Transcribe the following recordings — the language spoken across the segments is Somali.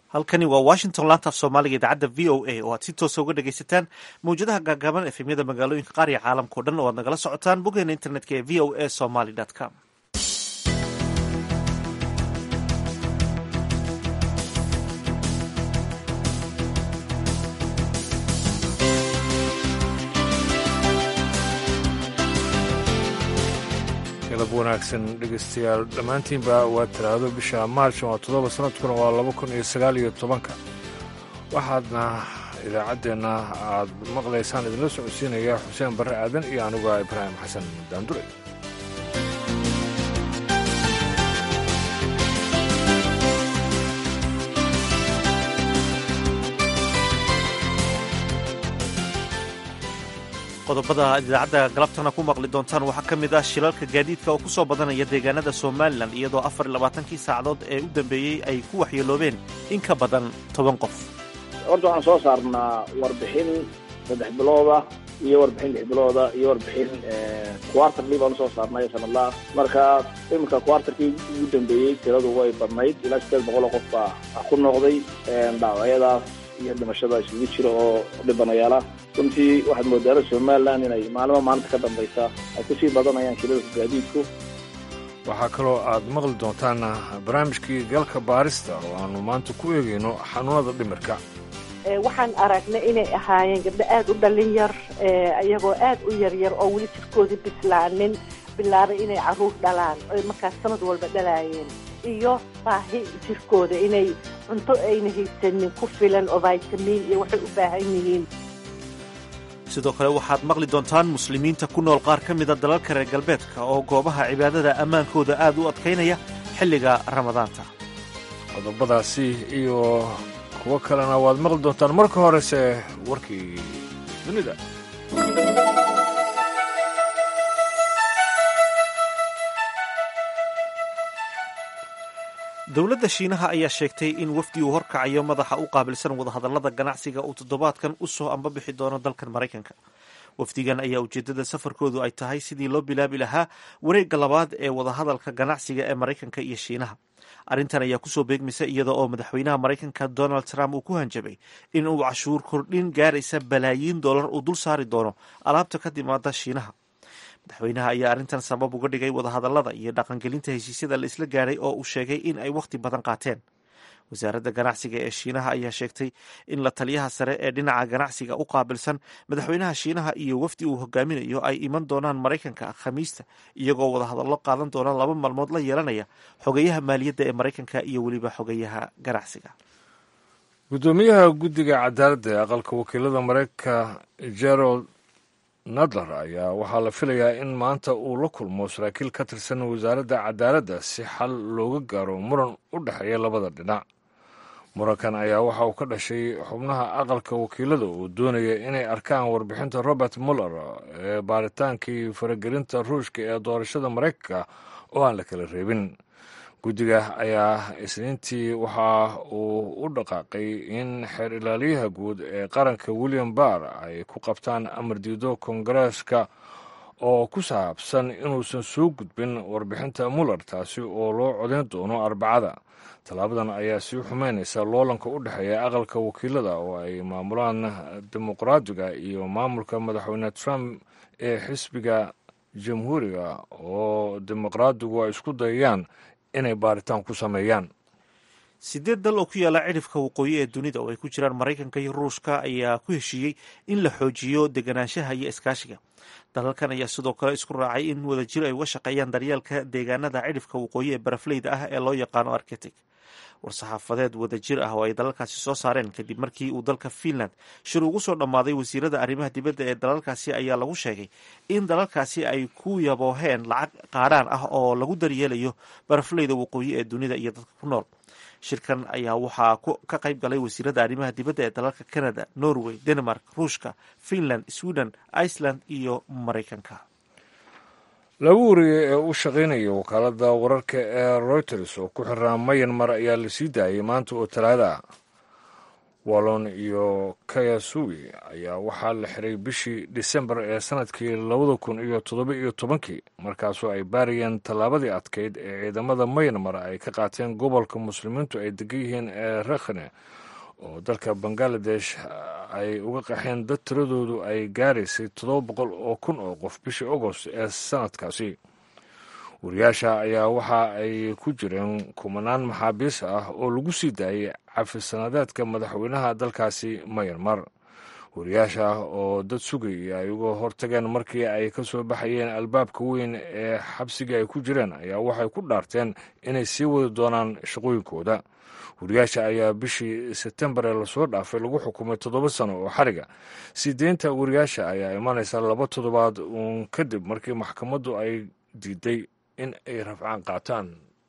halkani waa washington laantaaf soomaaliga idaacadda v o a oo aad si toosa uga dhegaysataan mawjadaha gaagaaban efemyada magaalooyinka qaar iyo caalamkao dhan oo aad nagala socotaan boggeena internetka ee v o a somaly com galab wanaagsan dhegaystayaal dhammaantiinba waa talaado bisha maarch waa toddoba sanadkuna waa laba kun iyo sagaal iyo tobanka waxaadna idaacaddeenna aad maqlaysaan idinla socodsiinaya xuseen barre aadan iyo anuga ibraahim xasan daandure qodobada aad idaacadda galabtana ku maqli doontaan waxaa ka mid ah shilalka gaadiidka oo ku soo badanaya deegaanada somalilan iyadoo afar iyo labaatankii saacadood ee u dambeeyey ay ku waxyeeloobeen in ka badan toban qof horta waxaan soo saarnaa warbixin saddex bilooda iyo warbixin lix bilooda iyo warbixin quarterly baanu soo saarnay sanadlaha marka iminka quarterkii ugu dambeeyey tiradu way badnayd ilaa sideed boqol oo qof baa ku noqday dhaawacyadaas iyo dhimashada isugu jira oo dhibanayaala runtii waxaad moodaala somalilan inay maalimo maalinta ka dambaysa ay kusii badanayaan shilalka gaadiidku waxaa kaloo aad maqli doontaan barnaamijkii galka baarista oo aanu maanta ku eegayno xanuunada dhimirka waxaan aragnay inay ahaayeen gabdho aad u dhallin yar iyagoo aad u yaryar oo weli jirkoodii bislaanin bilaabay inay carruur dhalaan oy markaas sanad walba dhalaayeen iyo baahi jirkooda inay cunto ayna haysanin ku filan oo vitamiin iyo waxay u baahan yihiin sidoo kale waxaad maqli doontaan muslimiinta ku nool qaar ka mida dalalka reer galbeedka oo goobaha cibaadada ammaankooda aad u adkaynaya xilliga ramadaanta qodobadaasi iyo kuwo kalena waad maqli doontaan marka horese warkii dunida dowladda shiinaha ayaa sheegtay in wafdi uu horkacayo madaxa u qaabilsan wadahadallada ganacsiga uu toddobaadkan u soo ambabixi doono dalkan maraykanka wafdigan ayaa ujeeddada safarkoodu ay tahay sidii loo bilaabi lahaa wareegga labaad ee wadahadalka ganacsiga ee maraykanka iyo shiinaha arrintan ayaa kusoo beegmaysa iyada oo madaxweynaha maraykanka donald trump uu ku hanjabay in uu cashuur kordhin gaaraysa balaayiin dollar uu dul saari doono alaabta ka timaada shiinaha madaxweynaha ayaa arrintan sabab uga dhigay wadahadallada iyo dhaqangelinta heshiisyada la isla gaadhay oo uu sheegay in ay wakhti badan qaateen wasaaradda ganacsiga ee shiinaha ayaa sheegtay in la taliyaha sare ee dhinaca ganacsiga u qaabilsan madaxweynaha shiinaha iyo wafdi uu hogaaminayo ay iman doonaan maraykanka khamiista iyagoo wadahadallo qaadan doona laba maalmood la yeelanaya xogeyaha maaliyadda ee maraykanka iyo weliba xogeyaha ganacsiga guddoomiyaha guddiga cadaaladda ee aqalka wakiilada maraykanka gerald nadler ayaa waxaa la filayaa in maanta uu la kulmo saraakiil ka tirsan wasaaradda cadaaladda si xal looga gaaro muran u dhexeeya labada dhinac murankan ayaa waxa uu ka dhashay xubnaha aqalka wakiilada oo doonaya inay arkaan warbixinta robert muller ee baaritaankii faragelinta ruushka ee doorashada maraykanka oo aan la kala reebin guddiga ayaa isniintii waxa uu u dhaqaaqay in xeer ilaaliyaha guud ee qaranka william barr ay ku qabtaan amar diido kongareeska oo ku saabsan inuusan soo gudbin warbixinta muller taasi oo loo codayn doono arbacada tallaabadan ayaa sii xumeynaysa loolanka u dhexeeya aqalka wakiilada oo ay maamulaan dimuqraadiga iyo maamulka madaxweyne trump ee xisbiga jamhuuriga oo dimuqraadigu ay isku dayayaan inay baaritaan ku sameeyaan sideed dal oo ku yaala cidhifka waqooyi ee dunida oo ay ku jiraan maraykanka iyo ruushka ayaa ku heshiiyey in la xoojiyo deganaanshaha iyo iskaashiga dalalkan ayaa sidoo kale isku raacay in wadajir ay uga shaqeeyaan daryeelka deegaanada cidhifka waqooyi ee barafleyda ah ee loo yaqaano arkitic war-saxaafadeed wadajir ah oo ay dalalkaasi soo saareen kadib markii uu dalka finland shir ugu soo dhammaaday wasiirada arrimaha dibadda ee dalalkaasi ayaa lagu sheegay in dalalkaasi ay ku yabooheen lacag qaadhaan ah oo lagu daryeelayo barafleyda waqooyi ee dunida iyo dadka ku nool shirkan ayaa waxaa ka qayb galay wasiirada arrimaha dibadda ee dalalka canada norway denmark ruushka finland sweden iceland iyo maraykanka laba wariye ee u shaqaynaya wakaaladda wararka ee reuters oo ku xiraa mayanmar ayaa la sii daayay maanta oo talaada ah wallon iyo kayasuwi ayaa waxaa la xiray bishii disembar ee sanadkii labada kun iyo toddoba iyo tobankii markaasoo ay baarayeen tallaabadii adkeyd ee ciidamada maynmar ay ka qaateen gobolka muslimiintu ay degan yihiin ee rakhne oo dalka bangaladesh ay uga qaxeen dad tiradoodu ay gaaraysay toddoba boqol oo kun oo qof bishii agost ee sanadkaasi wariyaasha ayaa waxa ay ku jireen kumanaan maxaabiis ah oo lagu sii daayay cafisanadeedka madaxweynaha dalkaasi mayanmar wariyaasha oo dad sugayay ay uga hortageen markii ay ka soo baxayeen albaabka weyn ee xabsigii ay ku jireen ayaa waxay ku dhaarteen inay sii wadi doonaan shaqooyinkooda wariyaasha ayaa bishii sebtembar ee lasoo dhaafay lagu xukumay toddoba sano oo xariga sii deynta wariyaasha ayaa imanaysa laba toddobaad uun kadib markii maxkamaddu ay diiday in ay rafcaan qaataan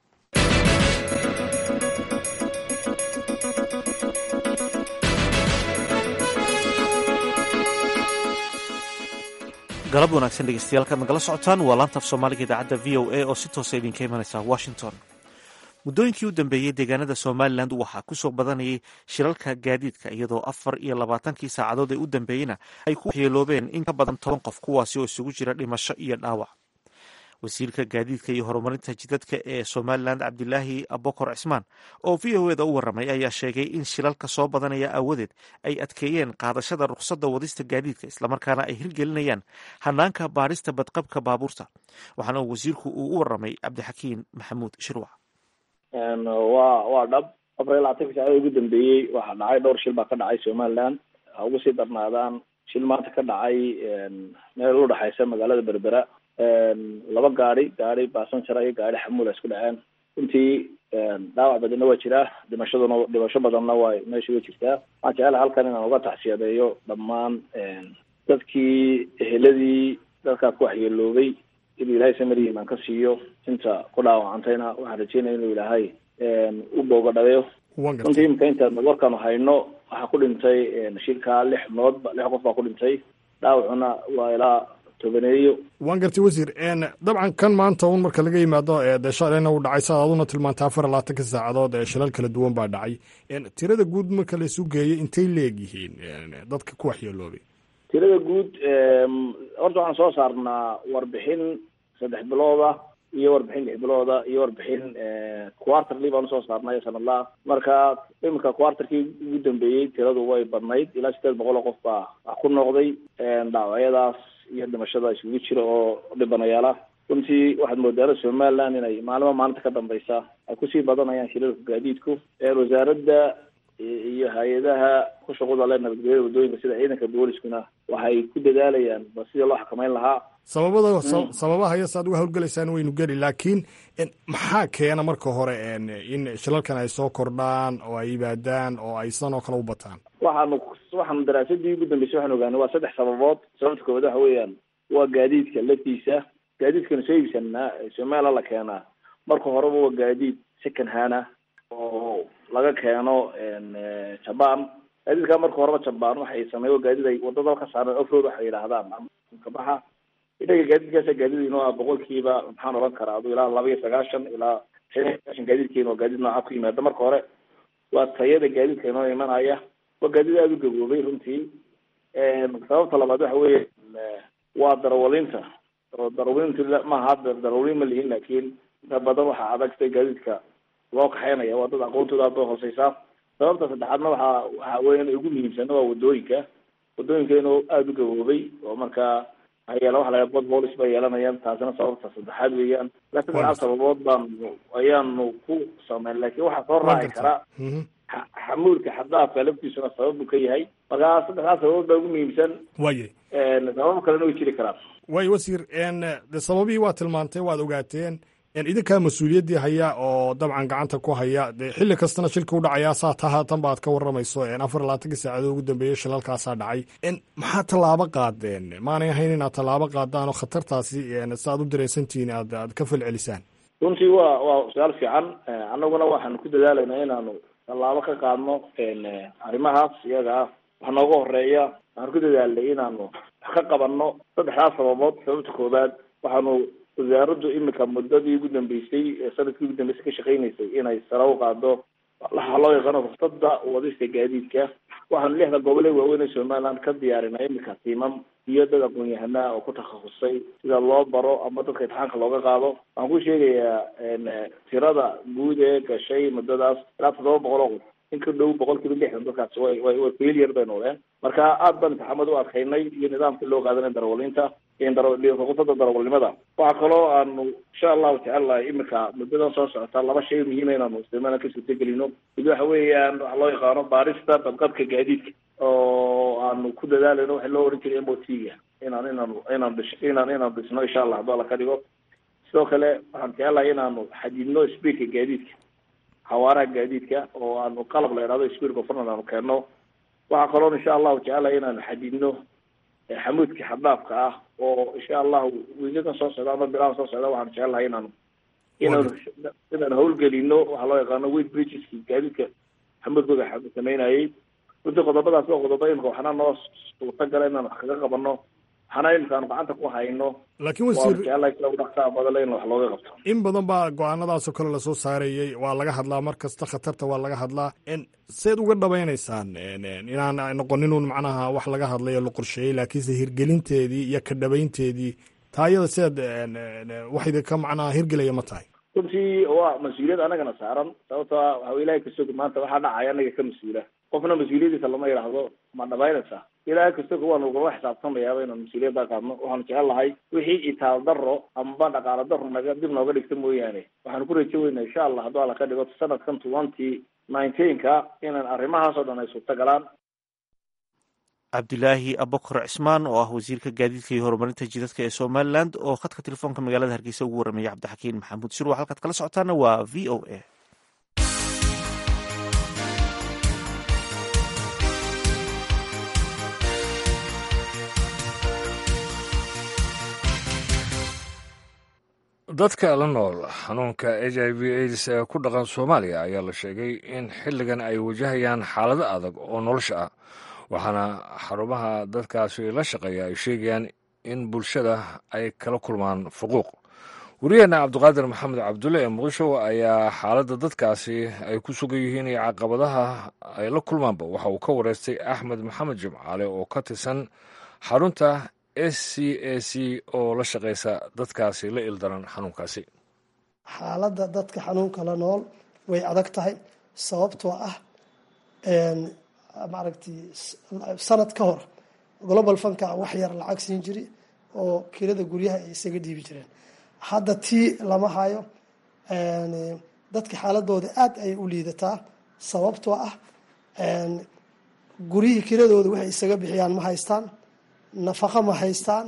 galab wanaagsan dhegeystayaal kaad nagala socotaan waa laantaaf soomaaliga idaacadda v o a oo si toosa idinka imanaysa washington muddooyinkii u dambeeyey deegaanada somalilan waxaa ku soo badanayay shilalka gaadiidka iyadoo afar iyo labaatankii saacadood ee u dambeeyeyna ay ku waxyeeloobeen in ka badan toban qof kuwaasi oo isugu jira dhimasho iyo dhaawac wasiirka gaadiidka iyo horumarinta jidadka ee somalilan cabdilaahi abokor cismaan oo v o eda u waramay ayaa sheegay in shilalka soo badanaya aawadeed ay adkeeyeen qaadashada rukhsadda wadista gaadiidka islamarkaana ay hirgelinayaan hanaanka baadhista badqabka baabuurta waxaana wasiirku uu u waramay cabdixakiin maxamuud shirwac waa waa dhab afar iyo labaatanka saacada ugu dambeeyey waxaa dhacay dhowr shil baa ka dhacay somaliland ha ugu sii darnaadaan shil maanta ka dhacay meel u dhexaysa magaalada berbera laba gaadi gaadi basanjara iyo gaadi xamuula isku dhaceen runtii dhaawac badanna waa jiraa dhimashaduna dhimasho badanna waa meesha way jirtaa waxaan jecelahay halkan inaan uga tacsiyadeeyo dhammaan dadkii eheladii dadkaas ku waxyeeloobay inuu ilaahay samari imaan ka siiyo inta ku dhaawacantayna waxaan rajeynaya inuu ilaahay u boogadhabeyo runtii imika intaan warkaanu hayno waxaa ku dhintay shilkaa lix nood lix qof baa ku dhintay dhaawacuna waa ilaa tobaneeyo waan gartay wasiir dabcan kan maanta un marka laga yimaado dee shalayna uu dhacay saad aduna tilmaantay afar iyo labaatanka saacadood ee shilal kala duwan baa dhacay tirada guud marka la isu geeyo intay leegyihiin dadka ku waxyeeloobay tirada guud horta waxaan soo saarnaa warbixin saddex bilooda iyo warbixin lix bilooda iyo warbixin quarterly baan usoo saarnay sanadlaha marka iminka quarterkii ugu dambeeyey tiradu way badnayd ilaa sideed boqol oo qof baa wax ku noqday dhaawacyadaas iyo dhimashada isugu jira oo dhibanayaala runtii waxaad moodaana somaliland inay maalimo maalinta ka dambeysa ay kusii badanayaan shilalka gaadiidku wasaaradda iyo hay-adaha ku shaqada le nabadgelyada waddooyinka sida ciidanka booliskuna waxay ku dadaalayaan ba sidii loo xakameyn lahaa sababada sababaha iyo saad uga howlgelaysaan waynu geli laakiin maxaa keena marka hore in shilalkan ay soo kordhaan oo ay yimaadaan oo ay sidan oo kale u bataan waxaanu waxaanu daraasadii ugu dambeysay waxaan ogaanay waa saddex sababood sababta koowaad waxa weeyaan waa gaadiidka laftiisa gaadiidkana soo iibsanaa somaliland la keenaa marka horeba waa gaadiid second hana oo laga keeno jaban gaadiidka marka horeba jaban waxay sameey gaadiid ay wadada ka saareen offroad waxay yidhaahdaan kabaxa inaga gaadiidkaasa gaadiid inoo ah boqolkiiba maxaan oran karaa adu ilaa laba iyo sagaashan ilaa shan iyo sagaashan gaadiidkeena waa gaadiid nooca ku yimaada marka hore waa tayada gaadiidka inoo imanaya waa gaadiid aada u gaboobay runtii sababta labaad waxa weeye waa darawalinta oo darawalintu maaha hadda darawalin ma lihin laakiin inta badan waxaa adagtay gaadiidka loo kaxeynaya waa dad aqoontooda aad bay hooseysaa sababta saddexaadna waxaa waxa weya ugu muhiimsana waa wadooyinka wadooyinka inuu aada u gaboobay oo markaa hayeel waxa laga bod boolis bay yeelanayaan taasina sababta saddexaad weeyaan ilaa saddexaad sababood baanu ayaanu ku sameyn laakiin waxaa soo raaci karaa xamuulka xaddaafka laftiisuna sabab buu ka yahay markaa saddexdaas sababood baa ugu muhiimsan waye sababo kalena way jiri karaan waay wasiir de sababihii waa tilmaantay waad ogaateen idinkaa mas-uuliyaddii haya oo dabcan gacanta ku haya de xilli kastana shilka u dhacayaa saa ta haatan baad ka waramayso afar labaatankii saacadood ugu dambeeyey shilalkaasaa dhacay maxaa tallaabo qaadeen maanay ahayn inaad tallaabo qaadaan oo khatartaasi si aad u dareensantihiin aad aad ka falcelisaan runtii waa waa su-aal fiican annaguna waxaanu ku dadaalaynaa inaanu tallaabo ka qaadno arrimahaas iyaga ah wax nooga horeeya waxaanu ku dadaalnay inaanu wax ka qabanno saddexdaas sababood sababta koowaad waxaanu wasaaraddu imika muddadii ugu dambeysay sanadkii ugu dambeysay ka shaqeynaysay inay sare u qaado waxa loo yaqaano ruksada wadista gaadiidka waxaanu lixda gobole waaweyn ee somaliland ka diyaarinay iminka tiimam iyo dad aqoon-yahanaa oo ku takhasusay sida loo baro ama dadka imtixaanka looga qaado waxaan ku sheegayaa tirada guud ee gashay muddadaas ilaa toddoba boqol oo qof in ka dhow boqol kiiba lixdan dadkaasi way way way failure bay noqdeen marka aad baan imtixaamad u adkaynay iyo nidaamka loo qaadanay darawaliinta ruqsada darawalnimada waxaa kaloo aanu insha allahu tacaala iminka muddadan soo socota laba shay muhiima inaanu isticmaala ka suurtagelino mid waxa weeyaan waxa loo yaqaano baarista badqabka gaadiidka oo aanu ku dadaalayno waxa loo oran jiray m o t ga inaan inaanu inaan dhish inaan inaan dhisno insha allah hadduu alla ka dhigo sidoo kale waxaan jecelahay inaanu xadidno speedka gaadiidka xawaaraha gaadiidka oo aanu qalab la idhahdo speed governor aanu keenno waxaa kaloo insha allahu jecelahay inaanu xadidno xamuudka xaddaafka ah oo insha allahu wiigadan soo socda ama bilahan soo socda waxaan jecelahay inaanu inaanu inaanu hawlgelino waxaa loo yaqaano weight bridgeski gaadiidka xamuudkooda sameynayay runtii qodobadaas waa qodobo imika waxna noo suurtagala inaan wax kaga qabano waxna imika aanu gacanta ku hayno laakiin waanu wasiir jecelahay sida ugu dhaqsaha badale in wax looga qabto in badan baa go-aanadaasoo kale lasoo saarayey waa laga hadlaa mar kasta khatarta waa laga hadlaa En, seed uga dhabaynaysaan En, en, inaan noqoninun macnaha wax laga hadlayo la qorsheeyey laakiinse hirgelinteedii iyo ka dhabaynteedii taayada seed en, en, wax idinka macnaha hirgelaya ma tahay runtii waa mas-uuliyad anagana saaran sababto ah waxa ilahay kasog maanta waxaa dhacaya anaga ka mas-uula qofna mas-uuliyadiisa lama yidhaahdo ma dhabaynaysaa ilahay kasog waanu ugala xisaabtamayaaba inaan mas-uuliyadda qaadno waxaanu jecel lahay wixii itaal daro amba dhaqaalo daro naga dib nooga dhigta mooyaane waxaanu ku rajo weynaa insha allah hadduu alla ka dhigo sanadkan twenty nineteenka inaan arrimahaasoo dhan ay suurta galaan cabdilaahi abokor cismaan oo ah wasiirka gaadiidka iyo horumarinta jidadka ee somalilan oo khadka telefoonka magaalada hargeysa ugu warramaya cabdixakiin maxamuud shirwa halkaad kala socotaana waa v o a dadka la nool xanuunka h i v aids ee ku dhaqan soomaaliya ayaa la sheegay in xilligan ay wajahayaan xaalado adag oo nolosha ah waxaana xarumaha dadkaasi la shaqeeya ay sheegayaan in bulshada ay kala kulmaan fuquuq wariyaheena cabdiqaadir maxamed cabdulle ee muqdisho ayaa xaaladda dadkaasi ay ku sugan yihiin iyo caqabadaha ay la kulmaanba waxa uu ka wareystay axmed maxamed jimcaale oo ka tirsan xarunta s c a c oo la shaqaysa dadkaasi la ildaran xanuunkaasi xaaladda dadka xanuunka la nool way adag tahay sababtoo ah maaragtay sanad ka hor global funka wax yar lacag siin jiri oo kirada guryaha ay isaga dhiibi jireen hadda tii lama hayo dadka xaaladooda aad ayay u liidataa sababtoo ah guryihii kiradooda waxay isaga bixiyaan ma haystaan nafaqo ma haystaan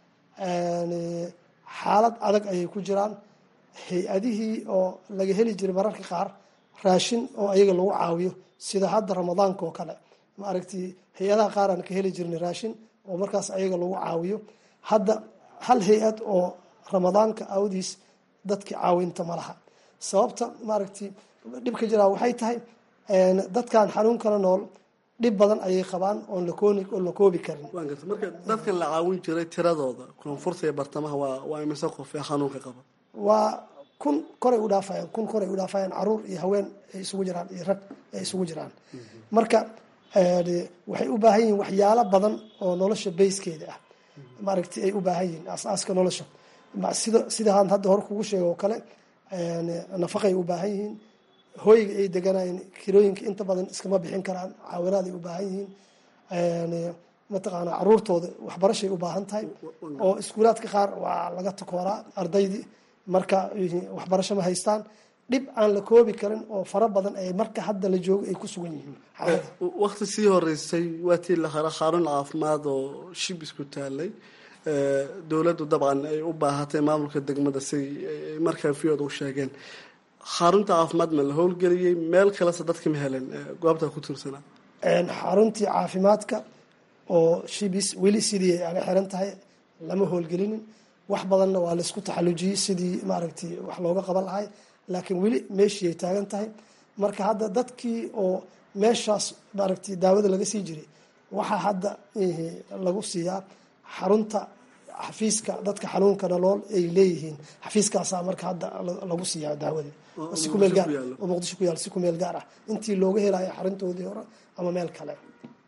xaalad adag ayay ku jiraan hay-adihii oo laga heli jiray mararka qaar raashin oo ayaga lagu caawiyo sida hadda ramadaanka oo kale maaragtay hay-adaha qaar aan ka heli jirnay raashin oo markaas ayaga lagu caawiyo hadda hal hay-ad oo ramadaanka awdiis dadki caawinta ma laha sababta maaragtay dhibka jiraa waxay tahay dadkan xanuunkala nool dhib badan ayay qabaan oon lakooni oon la koobi karin waan garta marka dadkan la caawin jiray tiradooda koonfurta iyo bartamaha waa waa imise qof ee xanuunka qaba waa kun koray u dhaafayaan kun koray u dhaafayaan caruur iyo haween ay isugu jiraan iyo rag ay isugu jiraan marka waxay u baahan yihiin waxyaalo badan oo nolosha bayskeeda ah maaragtay ay u baahan yihiin aasaaska nolosha sida sidaan hadda hore kugu sheega oo kale nafaqay u baahan yihiin hooyga ay deganayeen kirooyinka inta badan iskama bixin karaan caawinaaday u baahan yihiin mataqaana caruurtooda waxbarashay u baahan tahay oo iskuulaadka qaar waa laga takooraa ardaydii marka waxbarasho ma haystaan dhib aan la koobi karin oo fara badan ay marka hadda la joogo ay ku sugan yihiin xaalada wakti sii horeysay waa tii la hara xarun caafimaad oo shib isku taalay dowladdu dabcan ay u baahatay maamulka degmada si markaa viyooda u sheegeen xarunta caafimaad ma la howlgeliyey meel kalese dadka ma helen goobta ku tiirsanaa xaruntii caafimaadka oo shibis weli sidii ay aga xiran tahay lama howlgelinin wax badanna waa laisku taxallujiyey sidii maaragtay wax looga qaban lahay laakiin weli meeshii ay taagan tahay marka hadda dadkii oo meeshaas maaragtay daawada laga sii jiray waxaa hadda lagu siiyaa xarunta xafiiska dadka xanuunka nolool ay leeyihiin xafiiskaasaa marka hadda lagu siiyaa daawada si kumeel gaar oo muqdisho ku yaal si kumeel gaar ah intii looga helayo xaruntoodii hore ama meel kale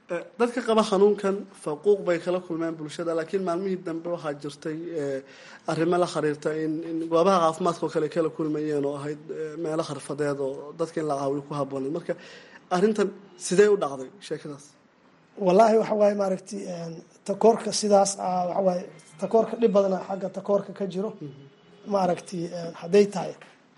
dadka qaba xanuunkan faquuq bay kala kulmeen bulshada laakiin maalmihii dambe waxaa jirtay arrimo la xiriirta in in goobaha caafimaadka oo kale kala kulmayeen oo ahayd meelo xirfadeed oo dadka in la caawiyo ku habbooneed marka arrintan sidee u dhacday sheekadaas wallaahi waxa waaye maaragtay takoorka sidaas ah waxa waaye takoorka dhib badana xagga takoorka ka jiro maaragtay hadday tahay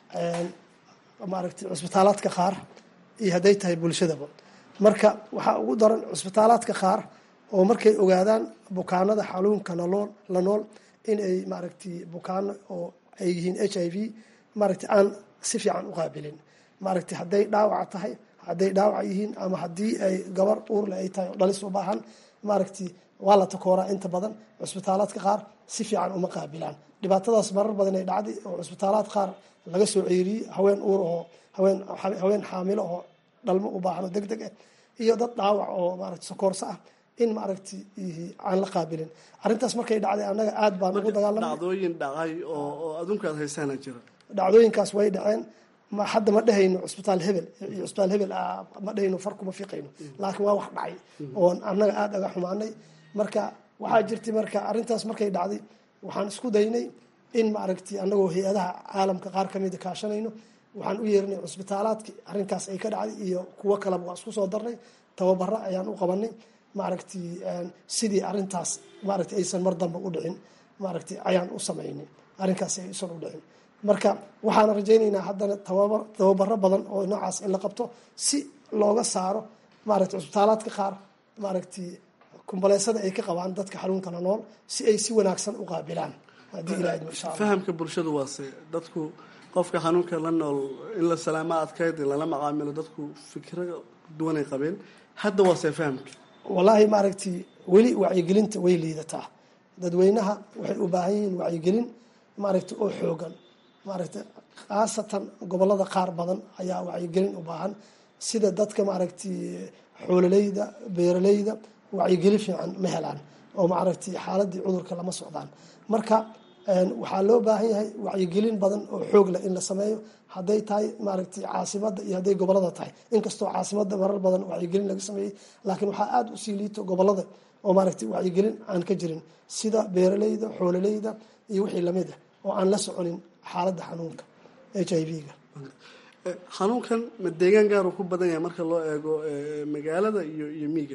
maaragtay cusbitaalaadka qaar iyo hadday tahay bulshadaba marka waxaa ugu daran cusbitaalaadka qaar oo markay ogaadaan bukaanada xanuunka nalool la nool in ay maaragtay bukaano oo ay yihiin h i v maaragtay aan si fiican u qaabilin maaragtay hadday dhaawac tahay hadday dhaawac yihiin ama haddii ay gabar uurle ay tahay oo dhalis u baahan maaragtay waa la takooraa inta badan cusbitaalaadka qaar si fiican uma qaabilaan dhibaatadaas marar badan ay dhacday oo cusbitaalaad qaar laga soo ceeriyey haween uur oo haween haween xaamilo oo dhalmo u baahan oo deg deg ah iyo dad dhaawac oo maaragtay sokoorso ah in maaragtay aan la qaabilin arrintaas markay dhacday annaga aad baan ugu dagaalamay dhacdooyin dhacay oo oo adduunka aad haysaana jira dhacdooyinkaas way dhaceen ma hadda ma dhehayno cusbitaal hebel iyo cusbitaal hebel ma dhehayno farkuma fiqayno laakiin waa wax dhacay oon annaga aada aga xumaanay marka waxaa jirtay marka arrintaas markay dhacday waxaan isku daynay in maaragtay annagoo hay-adaha caalamka qaar kamida kaashanayno waxaan u yeernay cusbitaalaadki arrinkaas ay ka dhacday iyo kuwo kaleba waa isku soo darnay tababaro ayaan u qabanay maaragtay sidii arrintaas maaragtay aysan mar dambe u dhicin maaragtay ayaan u samaynay arrinkaas aysan u dhicin marka waxaan rajaynaynaa haddana tababar tababaro badan oo noocaas in la qabto si looga saaro maaragtay cusbitaalaadka qaar maaragtay kumbaleysada ay ka qabaan dadka xanuunka la nool si ay si wanaagsan u qaabilaan haddii ilaah insha allah fahamka bulshadu waase dadku qofka xanuunka la nool in la salaama adkayd in lala macaamilo dadku fikro duwanay qabeen hadda waase fahamka wallaahi maaragtay weli wacyigelinta way liidataa dadweynaha waxay u baahan yihiin wacyigelin maaragtay oo xoogan maaragtay khaasatan gobolada qaar badan ayaa wacyigelin u baahan sida dadka maaragtay xoololeyda beeraleyda wacyigelin fiican ma helaan oo maaragtay xaaladii cudurka lama socdaan marka waxaa loo baahan yahay wacyigelin badan oo xoog leh in la sameeyo hadday tahay maaragtay caasimada iyo hadday gobolada tahay inkastoo caasimada marar badan wacyigelin laga sameeyey laakiin waxaa aada usii liito gobolada oo maaragtay wacyigelin aan ka jirin sida beeraleyda xoololeyda iyo wixii lamid ah oo aan la soconin xaaladda xanuunka h i v-ga xanuunkan ma deegaan gaar uu ku badan yahay marka loo eego magaalada iyo iyo miiga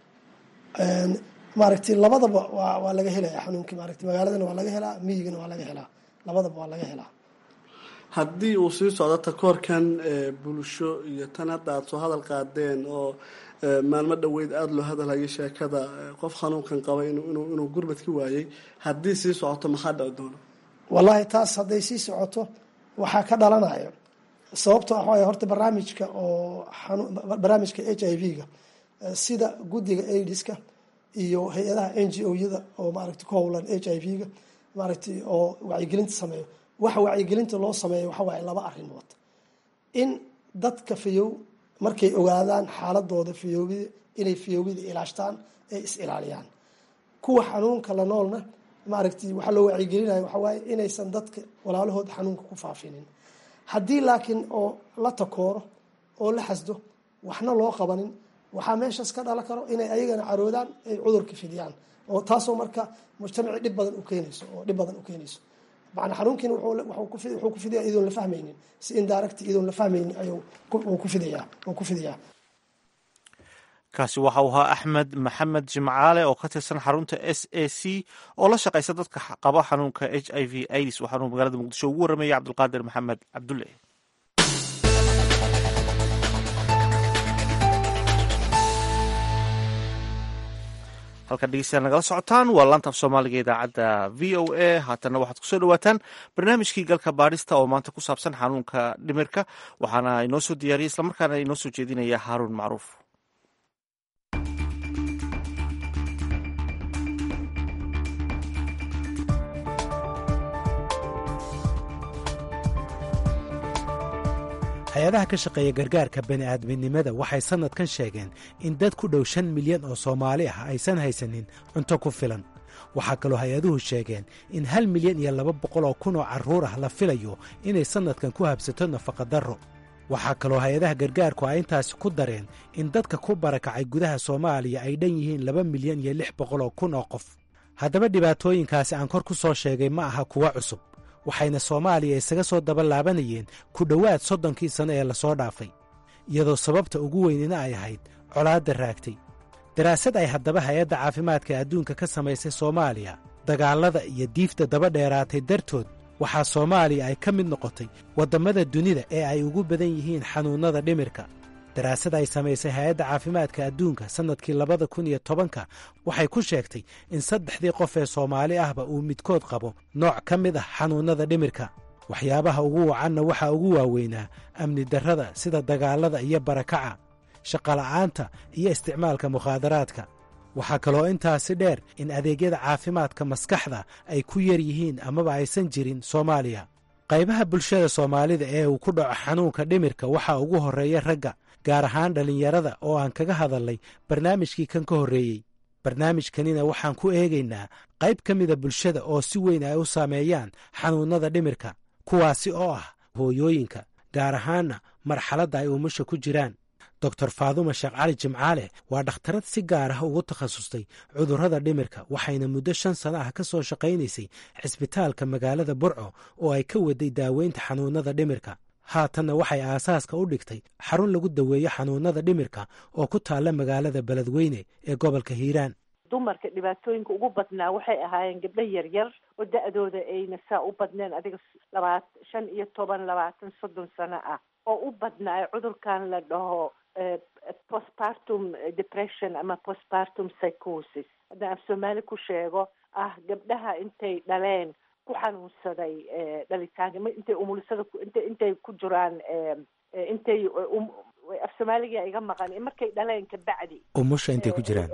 maaragtay labadaba waa waa laga helaya xanuunkii maaragtay magaaladana waa laga helaa miyigana waa laga helaa labadaba waa laga helaa haddii uu sii socdo takoorkan bulsho iyo tan hadda aada soo hadal qaadeen oo maalmo dhoweyd aada loo hadalhayo sheekada qof xanuunkan qaba inuu inuu gurbad ka waayey haddii sii socoto maxaa dhici doona wallaahi taas hadday sii socoto waxaa ka dhalanayo sababto ah waay horta barnaamijka oo barnaamijka h i v-ga sida guddiga aidiska iyo hay-adaha n g o-yada oo maaragtay ku howlan h i v-ga maaragtay oo wacyigelinta sameeyo waxa wacyigelinta loo sameeyo waxa waaye laba arrimood in dadka fayow markay ogaadaan xaaladooda fayoobida inay fayoobida ilaashtaan ay is ilaaliyaan kuwa xanuunka la noolna maaragtay waxaa loo wacyigelinaya waxa waaye inaysan dadka walaalahood xanuunka ku faafinin haddii laakiin oo la takooro oo la xasdo waxna loo qabanin waxaa meeshaas ka dhalan karo inay ayagana caroodaan ay cudurka fidiyaan oo taasoo marka mujtamaci dhib badan u keenayso oo dhib badan u keenayso macnaa xanuunkiina wuxuu ku fidaya iyadoon la fahmaynin si indirect iyadoon la fahmaynin ayuu ku fidayaa uu ku fidayaa kaasi waxa uu ahaa axmed maxamed jimcaale oo ka tirsan xarunta s a c oo la shaqaysa dadka qaba xanuunka h i v ids waxaanuu magaalada muqdisho ugu warramayay cabdulqaadir maxamed cabdulle halkan dhegeystayaal nagala socotaan waa laanta af soomaaliga idaacadda v o a haatanna waxaad kusoo dhawaataan barnaamijkii galka baadhista oo maanta ku saabsan xanuunka dhimirka waxaana inoo soo diyaariyay islamarkaana inoo soo jeedinaya haaruun macruuf hay-adaha ka shaqeeya gargaarka bani'aadminimada waxay sannadkan sheegeen in dad ku dhow shan milyan oo soomaali ah aysan haysanin cunto ku filan waxaa kaloo hay-aduhu sheegeen in hal milyan iyo laba boqol oo kun oo carruur ah la filayo inay sannadkan ku habsato nafaqadarro waxaa kaloo hay-adaha gargaarku ay intaasi ku dareen in dadka ku barakacay gudaha soomaaliya ay dhan yihiin laba milyan iyo lix boqol oo kun oo qof haddaba dhibaatooyinkaasi aan kor ku soo sheegay ma aha kuwa cusub waxayna soomaaliya isaga soo daba laabanayeen ku dhowaad soddonkii sanno ee lasoo dhaafay iyadoo sababta ugu weynina ay ahayd colaadda raagtay daraasad ay haddaba hay-adda caafimaadka adduunka ka samaysay soomaaliya dagaallada iyo diifta daba dheeraatay dartood waxaa soomaaliya ay ka mid noqotay waddammada dunida ee ay ugu badan yihiin xanuunnada dhimirka daraasad ay samaysay hay-adda caafimaadka adduunka sannadkii labada kun iyo tobanka waxay ku sheegtay in saddexdii qof ee soomaali ahba uu midkood qabo nooc ka mid ah xanuunnada dhimirka waxyaabaha ugu wacanna waxaa ugu waaweynaa amni darrada sida dagaallada iyo barakaca shaqola'aanta iyo isticmaalka mukhaadaraadka waxaa kaloo intaasi dheer in adeegyada caafimaadka maskaxda ay ku yar yihiin amaba aysan jirin soomaaliya qaybaha bulshada soomaalida ee uu ku dhaco xanuunka dhimirka waxaa ugu horreeya ragga gaar ahaan dhallinyarada oo aan kaga hadalnay barnaamijkii kan ka horreeyey barnaamijkanina waxaan ku eegaynaa qayb ka mida bulshada oo si weyn ay u saameeyaan xanuunnada dhimirka kuwaasi oo ah hooyooyinka gaar ahaanna marxaladda ay umusha ku jiraan doctor faaduma sheekh cali jimcaale waa dhakhtarad si gaar ah ugu takhasustay cudurrada dhimirka waxayna muddo shan sano ah ka soo shaqaynaysay cisbitaalka magaalada burco oo ay ka waday daaweynta xanuunnada dhimirka haatanna waxay aasaaska u dhigtay xarun lagu daweeyo xanuunnada dhimirka oo ku taalla magaalada beledweyne ee gobolka hiiraan dumarka dhibaatooyinka ugu badnaa waxay ahaayeen gabdho yaryar oo da-dooda ayna saa u badneen adiga labaat shan iyo toban labaatan soddon sano ah oo u badnaa cudurkan la dhaho postpartum depression ama postpartum psychosis haddaan af soomaali ku sheego ah gabdhaha intay dhaleen ku xanuunsaday dhalitaanka intay umulisada int intay ku jiraan intay af soomaaliga iga maqan markay dhaleen kabacdi umusha intay ku jiraan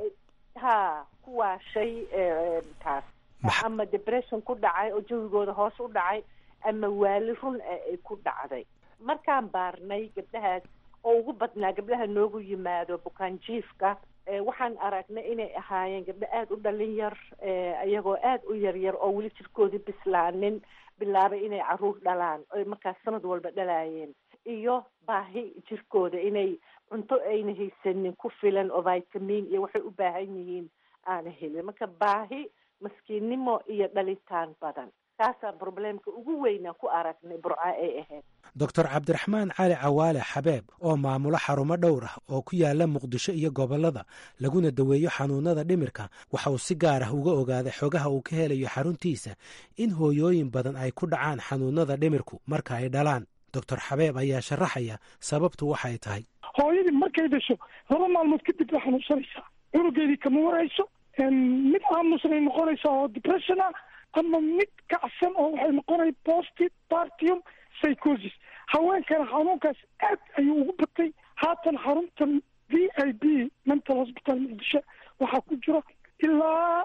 ha kuwaa shay taas ama depression ku dhacay oo jawigooda hoos u dhacay ama waali run ay ku dhacday markaan baarnay gabdhahaas oo ugu badnaa gabdhaha noogu yimaado bukaanjiifka waxaan aragnay inay ahaayeen gabdho aada u dhalin yar iyagoo aada u yaryar oo weli jirkoodii bislaanin bilaabay inay caruur dhalaan oy markaas sanad walba dhalaayeen iyo baahi jirkooda inay cunto ayna haysanin ku filan oo vitamin iyo waxay u baahan yihiin aana helin marka baahi maskiinnimo iyo dhalitaan badan taasaa probleemka ugu weynaa ku aragnay burca ay ahayd doctor cabdiraxmaan cali cawaale xabeeb oo maamulo xarumo dhowr ah oo ku yaala muqdisho iyo gobollada laguna daweeyo xanuunnada dhimirka waxa uu si gaar ah uga ogaaday xogaha uu ka helayo xaruntiisa in hooyooyin badan ay ku dhacaan xanuunnada dhimirku marka ay dhalaan doctor xabeeb ayaa sharaxaya sababtu waxay tahay hooyadii markay dhasho laba maalmood kadib way xanuunsanaysaa cunugeedii kama warayso mid aamusnay noqonaysaa oo depression ah ama mid kacsan oo waxay noqonay posti partium psychosis haweenkana xanuunkaas aad ayuu ugu batay haatan xaruntan v i b mental hospital muqdisho waxaa ku jiro ilaa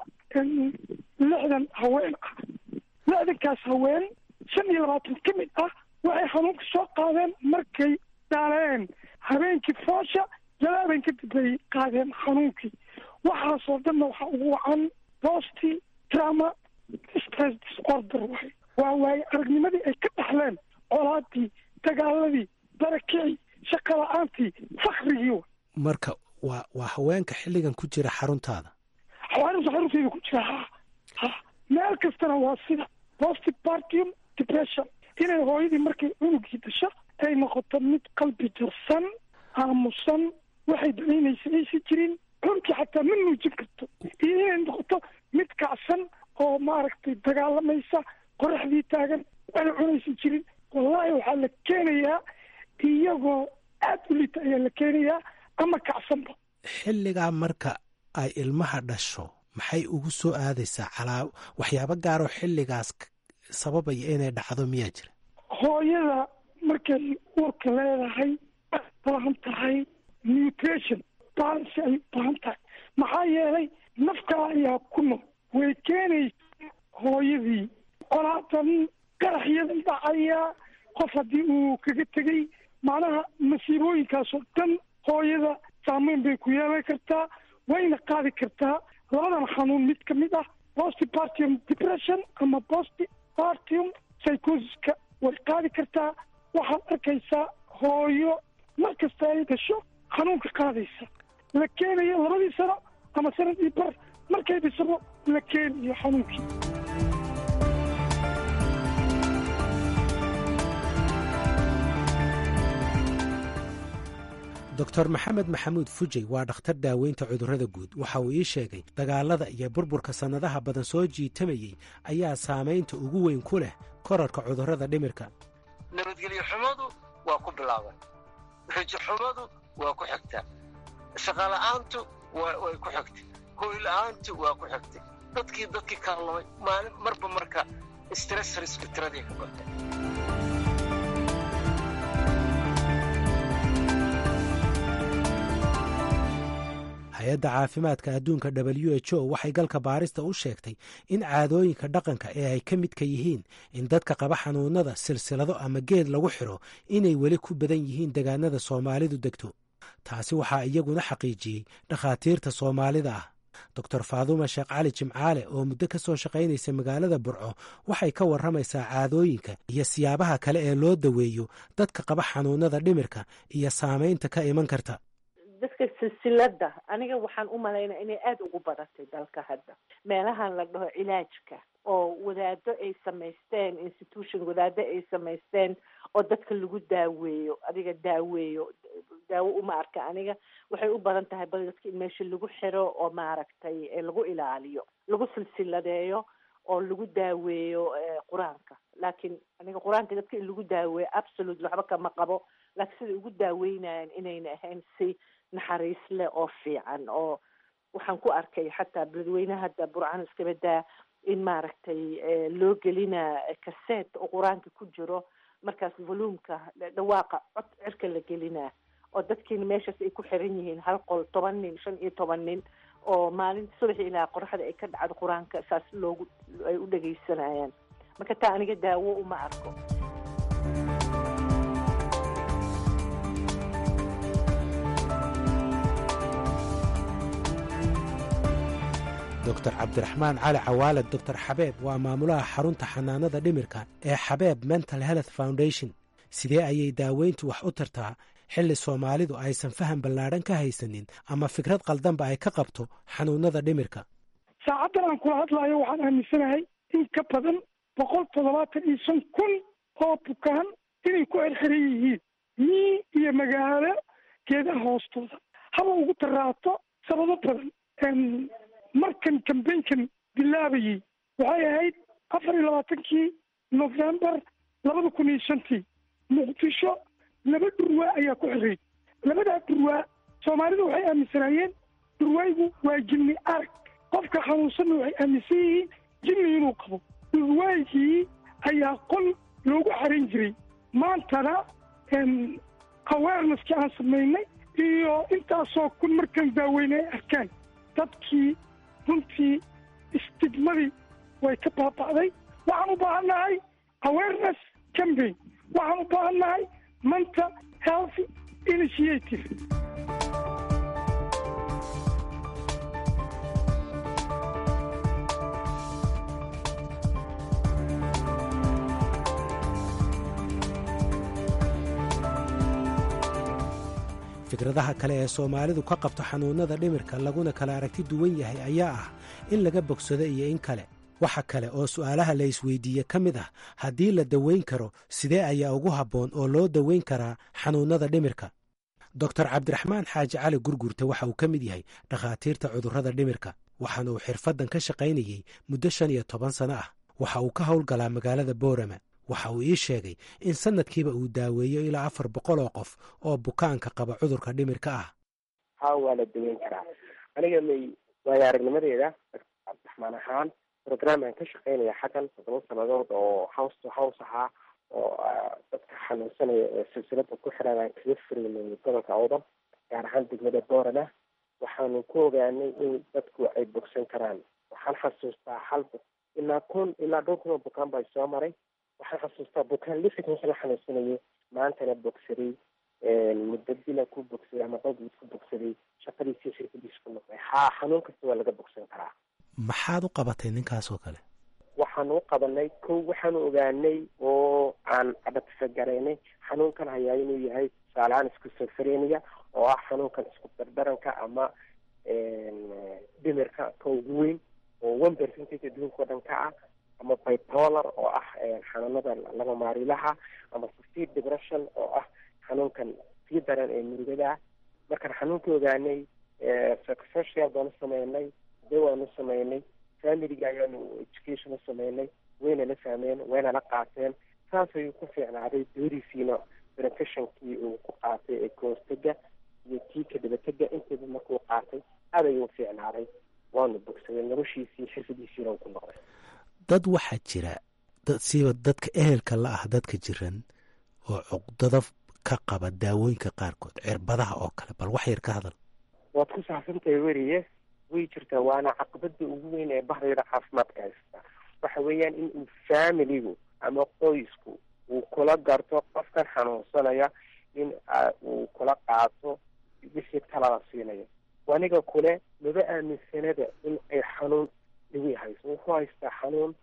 lixdan haween ah lixdankaas haween shan iyo labaatan ka mid ah waxay xanuunka soo qaadeen markay dhaleen habeenkii foosha jalaaben kadib bay qaadeen xanuunkii waxaasoo dhanna waxaa ugu wacan posti trauma stress disorder waay waa waaye aragnimadii ay ka dhaxleen colaadii dagaaladii barakicii shaqa la-aantii fakrigii marka waa waa haweenka xilligan ku jira xaruntaada xawaarisa xarunteeda ku jira ha ha meel kastana waa sida postpartum depression inay hooyadii markay cunugii dasho ay noqoto mid qalbi jarsan aamusan waxay danaynaysa aysan jirin cunugii xataa ma nuujin karto iyo inay noqoto mid kacsan oo maaragtay dagaalamaysa qoraxdii taagan waxay cunaysan jirin wallahi waxaa la keenayaa iyagoo aad u lita ayaa la keenayaa ama kacsanba xilligaa marka ay ilmaha dhasho maxay ugu soo aadaysaa calaa waxyaabo gaaroo xilligaas sababaya inay dhacdo miyaa jira hooyada markay uurka leedahay ay baahan tahay nutrition balance ay baahan tahay maxaa yeelay nafkaa ayaa ku nool way keenaysa hooyadii colaadan qaraxyadan dhacaya qof haddii uu kaga tegey macnaha masiibooyinkaasoo dhan hooyada saameyn bay ku yeelan kartaa wayna qaadi kartaa labadan xanuun mid ka mid ah postpartum depression ama postpartum psychosiska way qaadi kartaa waxaad arkaysaa hooyo mar kasta ay dhasho xanuunka qaadaysa la keenayo labadii sano ama sanadii bar markay dhisabo la keenayo xanuunkii doctor maxamed maxamuud fujey waa dhakhtar daaweynta cudurrada guud waxa uu ii sheegay dagaalada iyo burburka sannadaha badan soo jiitamayey ayaa saamaynta ugu weyn ku leh korarka cudurrada dhimirka nabadgelyo xumadu waa ku bilaaban rajo xumadu waa ku xigtaa shaqola'aantu way ku xigtay hooyla'aantu waa ku xigtay dadkii dadkii kaallamay maalin marba marka stressrisku tiradii ka batay hay-adda caafimaadka adduunka w h o waxay galka baarista u sheegtay in caadooyinka dhaqanka ee ay ka midka yihiin in dadka qaba xanuunada silsilado ama geed lagu xidho inay weli ku badan yihiin degaanada soomaalidu degto taasi waxaa iyaguna xaqiijiyey dhakhaatiirta soomaalida ah doctor faaduuma sheekh cali jimcaale oo muddo ka soo shaqaynaysa magaalada burco waxay ka warramaysaa caadooyinka iyo siyaabaha kale ee loo daweeyo dadka qaba xanuunada dhimirka iyo saamaynta ka iman karta dadka silsilada aniga waxaan u malaynaa inay aada ugu badatay dalka hadda meelahan la dhaho cilaajka oo wadaado ay samaysteen institution wadaado ay samaysteen oo dadka lagu daaweeyo adiga daaweeyo daawo uma arka aniga waxay u badan tahay bal dadka in meesha lagu xiro oo maaragtay lagu ilaaliyo lagu silsiladeeyo oo lagu daaweeyo qur-aanka laakiin aniga qur-aanka dadka in lagu daaweeyo absolute waxba kama qabo laakiin siday ugu daaweynayaan inayna ahayn si naxariis leh oo fiican oo waxaan ku arkay xataa beledweyne hadda burcaan iskaba daa in maaragtay loo gelinaa kaseet oo qur-aanka ku jiro markaas volumka dhawaaqa cod cirka la gelinaa oo dadkiina meeshaas ay ku xiran yihiin hal qol toban nin shan iyo toban nin oo maalinta subaxi ilaa qoraxda ay ka dhacdo qur-aanka saas loogu ay u dhegaysanayaan marka taa aniga daawo uma arko doctor cabdiraxmaan cali cawaale doctor xabeeb waa maamulaha xarunta xanaanada dhimirka ee xabeeb mental health foundation sidee ayay daaweyntu wax u tartaa xilli soomaalidu aysan faham ballaadhan ka haysanin ama fikrad qaldanba ay ka qabto xanuunada dhimirka saacaddan aan kula hadlaayo waxaan aaminsanahay in ka badan boqol toddobaatan iyo shan kun oo bukaan inay ku xirxiran yihiin mii iyo magaalo geedaha hoostooda haba ugu daraato sababo badan markan kambaynkan bilaabayey waxay ahayd afar iyo labaatankii novembar labada kun iyo shantii muqdisho laba dhurwaa ayaa ku xiray labadaa dhurwaa soomaalidu waxay aaminsanaayeen dhurwaaygu waa jinni arag qofka xanuunsanna waxay aaminsan yihiin jinni inuu qabo dhurwaygii ayaa qol loogu xaran jiray maantana awareneskii aan samaynay iyo intaasoo kun markaan daaweyne ay arkaan dadkii runtii istigmadii way ka baaba'day waxaan u baahan nahay awareness campaign waxaan u baahan nahay mental health initiative fikradaha kale ee soomaalidu ka qabto xanuunnada dhimirka laguna kala aragti duwan yahay ayaa ah in laga bogsado iyo in kale waxa kale oo su'aalaha la isweydiiye ka mid ah haddii la daweyn karo sidee ayaa ugu habboon oo loo daweyn karaa xanuunnada dhimirka doctor cabdiraxmaan xaaji cali gurgurta waxa uu ka mid yahay dhakhaatiirta cudurrada dhimirka waxaana uu xirfaddan ka shaqaynayey muddo shan iyo toban sano ah waxa uu ka howlgalaa magaalada boorama waxa uu ii sheegay in sanadkiiba uu daaweeyo ilaa afar boqol oo qof oo bukaanka qaba cudurka dhimirka ah ha waa la daweyn karaa aniga may waayo aragnimadeeda cabdiraxmaan ahaan programaan ka shaqeynaya xaggan todoba sanadood oo house to house ahaa oo dadka xanuunsanaya ee silsilada ku xiran aan kaga furaynay gobolka awdal gaar ahaan degmada boorana waxaanu ku ogaanay in dadku ay bogsan karaan waxaan xasuustaa hal ilaa kun ilaa dhowr kun oo bukaan baa soo maray waxaan xasuustaa bukaan lixdan la xanuunsanayay maantana bogsaday muddo bila ku bogsaday ama dhowr ku bogsaday shaqadiisii xirfadiisa ku noqday ha xanuun kasta waa laga bogsan karaa maxaad u qabatay ninkaas oo kale waxaanu u qabanay kow waxaanu ogaanay oo aan adhatifagaraynay xanuunkan hayaa inuu yahay tusaalehaan schizophrenia oo ah xanuunkan isku dardaranka ama dhimirka ka ugu weyn oo one percentage adduunka o dhan ka ah ama bipolar oo ah xanuunada laba maarilaha ama severe depression oo ah xanuunkan sii daran ee murugada ah markaan xanuunka ogaanay psychosocial baanu sameynay dawaanu sameynay familiga ayaanu education u sameynay wayna la fahmeen wayna la qaateen saas ayuu ku fiicnaaday dooriisiina benefictionkii uu ku qaatay ee kahortega iyo kii ka dabatega intaba markuu qaatay aad ayuu fiicnaaday waanu bogsaday noloshiisii xirfadiisiina uu ku noqday dad waxaa jira dad siiba dadka ehelka la ah dadka jiran oo cuqdada ka qaba daawooyinka qaarkood cirbadaha oo kale bal wax yar ka hadal waad ku saabsantahay weriye way jirtaa waana caqabada ugu weyn ee bahdayda caafimaadka haysta waxa weeyaan in uu familigu ama qoysku uu kula garto qofkan xanuunsanaya in uu kula qaato wixii talada siinayo aniga kule maba aaminsanada in ay xanuun dhiwi hayso wuxuu haystaa xanuun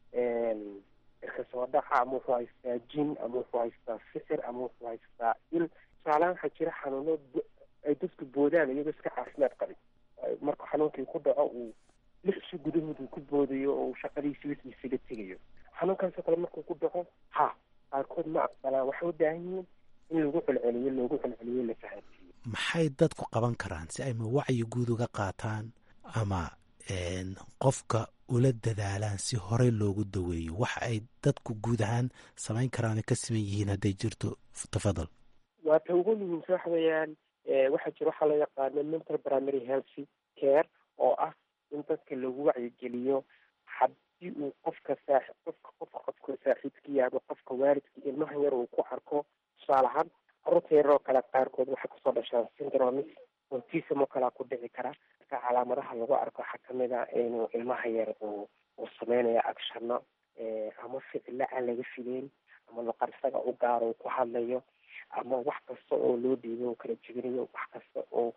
irka soo dhaca ama wuxuu haystaa jin ama wuxuu haystaa sixir ama wuxuu haystaa il tusaalahaan waxaa jira xanuuno ay dadku boodaan iyagoo iska caafimaad qabin marka xanuunkii ku dhaco uu lixsi gudahood uu ku boodayo oo uu shaqadiisi wixiisiga tegayo xanuunkaasoo kale markuu ku dhaco ha qaarkood ma aqbalaan waxay u baahan yihiin in lagu celceliyo loogu celceliyo la fahansiiyo maxay dadku qaban karaan si ay ma wacyi guud uga qaataan ama qofka ula dadaalaan si horey loogu daweeyo waxa ay dadku guud ahaan samayn karaan ka siman yihiin hadday jirto tafadal waa ta ugu muhiimsa waxa weeyaan waxaa jira waxaa loo yaqaano mental primary healthy care oo ah in dadka lagu wacyigeliyo haddii uu qofka saa qofka qofka qofka saaxiibkii ama qofka waalidkii ilmaha yar uu ku arko tusaale ahaan carruurta yar oo kale qaarkood waxay kusoo dhashaan syndromis autism oo kalea ku dhici kara marka calaamadaha lagu arko waxaa kamid a inuu ilmaha yar uu uu sameynayo actionno ama ficilo aan laga fileyn ama luqar isaga u gaaro uu ku hadlayo ama wax kasta oo loo dhiibo uu kala jebinayo wax kasta oo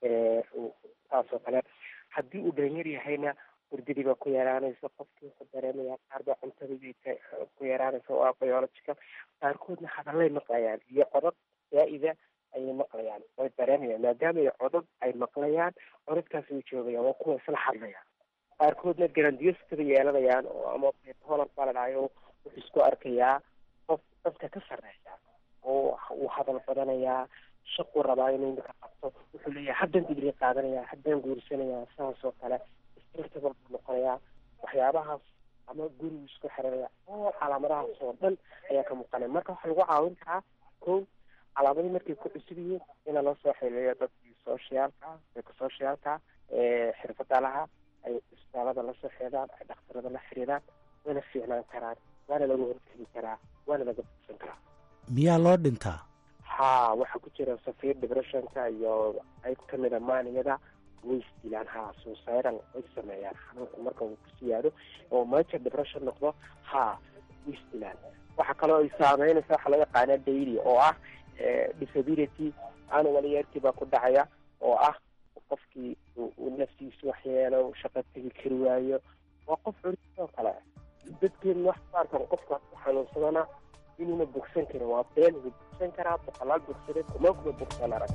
saasoo kale haddii uu dhalinyar yahayna hurdadii baa ku yaraanaysa qofkii wuxuu dareemaya qaar baa cuntadii ku yaraanaysa oo ah biological qaarkoodna hadallay maqlayaan iyo codad zaa-ida ayay maqlayaan way dareemayaan maadaama ay codad ay maqlayaan codadkaas way joogayaan waa kuwa isla hadlayaan qaarkoodna grandiostada yeelanayaan oo ama bipolar baa la dhahayo wuxuu isku arkayaa qof dadka ka sarreeya oo uu hadal badanayaa shaquu rabaa inuu imika qabto wuxuu leeyahay haddaan digri qaadanaya haddaan guursanayaa saas oo kale irtable buu noqonayaa waxyaabahaas ama gurigu isku xiranaya oo calaamadahaas oo dhan ayaa ka muuqanaya marka waxaa lagu caawin karaa ko calaamadii markay ku cusub yihiin ina loo soo xiriiriyo dadkii sociaalka psychosocialka xirfada laha ay isbitaalada lasoo xidhaan ay dhakhtarada la xiriiraan wayna fiicnaan karaan waana laga hortegi karaa waana laga bogsan karaa miyaa loo dhintaa ha waxaa ku jira safir depressionka iyo qayb kamid a maaniyada way isdilaan ha suicidal way sameeyaan xanuunka marka uu ku siyaado oo major depression noqdo ha way isdilaan waxaa kaloo ay saameynaysa waxaa loo yaqaana daily oo ah disability annual yearkii baa ku dhacaya oo ah qofkii uu naftiisu waxyeelo shaqo tegi kari waayo waa qof culis oo kale dadkeenu wax baarkan qofka ku xanuunsadana inuuna bogsan karin waa been wuu bogsan karaa boqolaal bogsade kuma kuma bogsan arag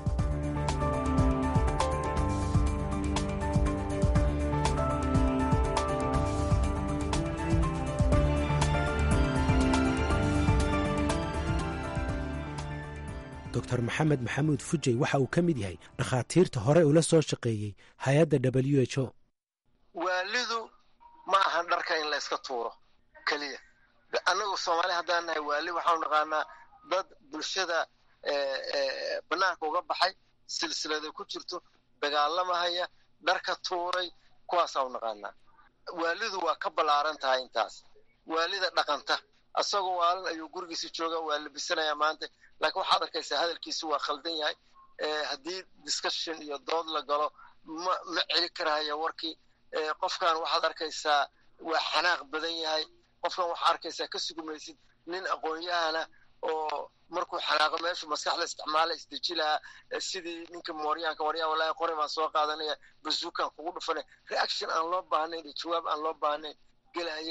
doctor maxamed maxamuud fujey waxa uu ka mid yahay dhakhaatiirta hore ula soo shaqeeyey hay-adda w h o waalidu ma ahan dharka in la iska tuuro keliya annagu soomaali haddaan nahay waali waxaanu naqaanaa dad bulshada banaanka uga baxay silsilada ku jirto dagaalamahaya dharka tuuray kuwaasaanu naqaanaa waalidu waa ka ballaaran tahay intaas waalida dhaqanta asagoo waalin ayuu gurigiisa jooga waa labisanayaa maanta laakiin waxaad arkaysaa hadalkiisu waa khaldan yahay haddii discussion iyo dood la galo ma ma celi karaya warkii qofkan waxaad arkaysaa waa xanaaq badan yahay qofkan waxaa arkaysaa ka sugumaysid nin aqoon-yahana oo markuu xanaaqo meeshu maskaxda isticmaala isdeji lahaa sidii ninka mooryaanka waryaa wallaahi qori baan soo qaadanaya bazuukan kugu dhufanay reaction aan loo baahnayn iyo jawaab aan loo baahnayn gelaya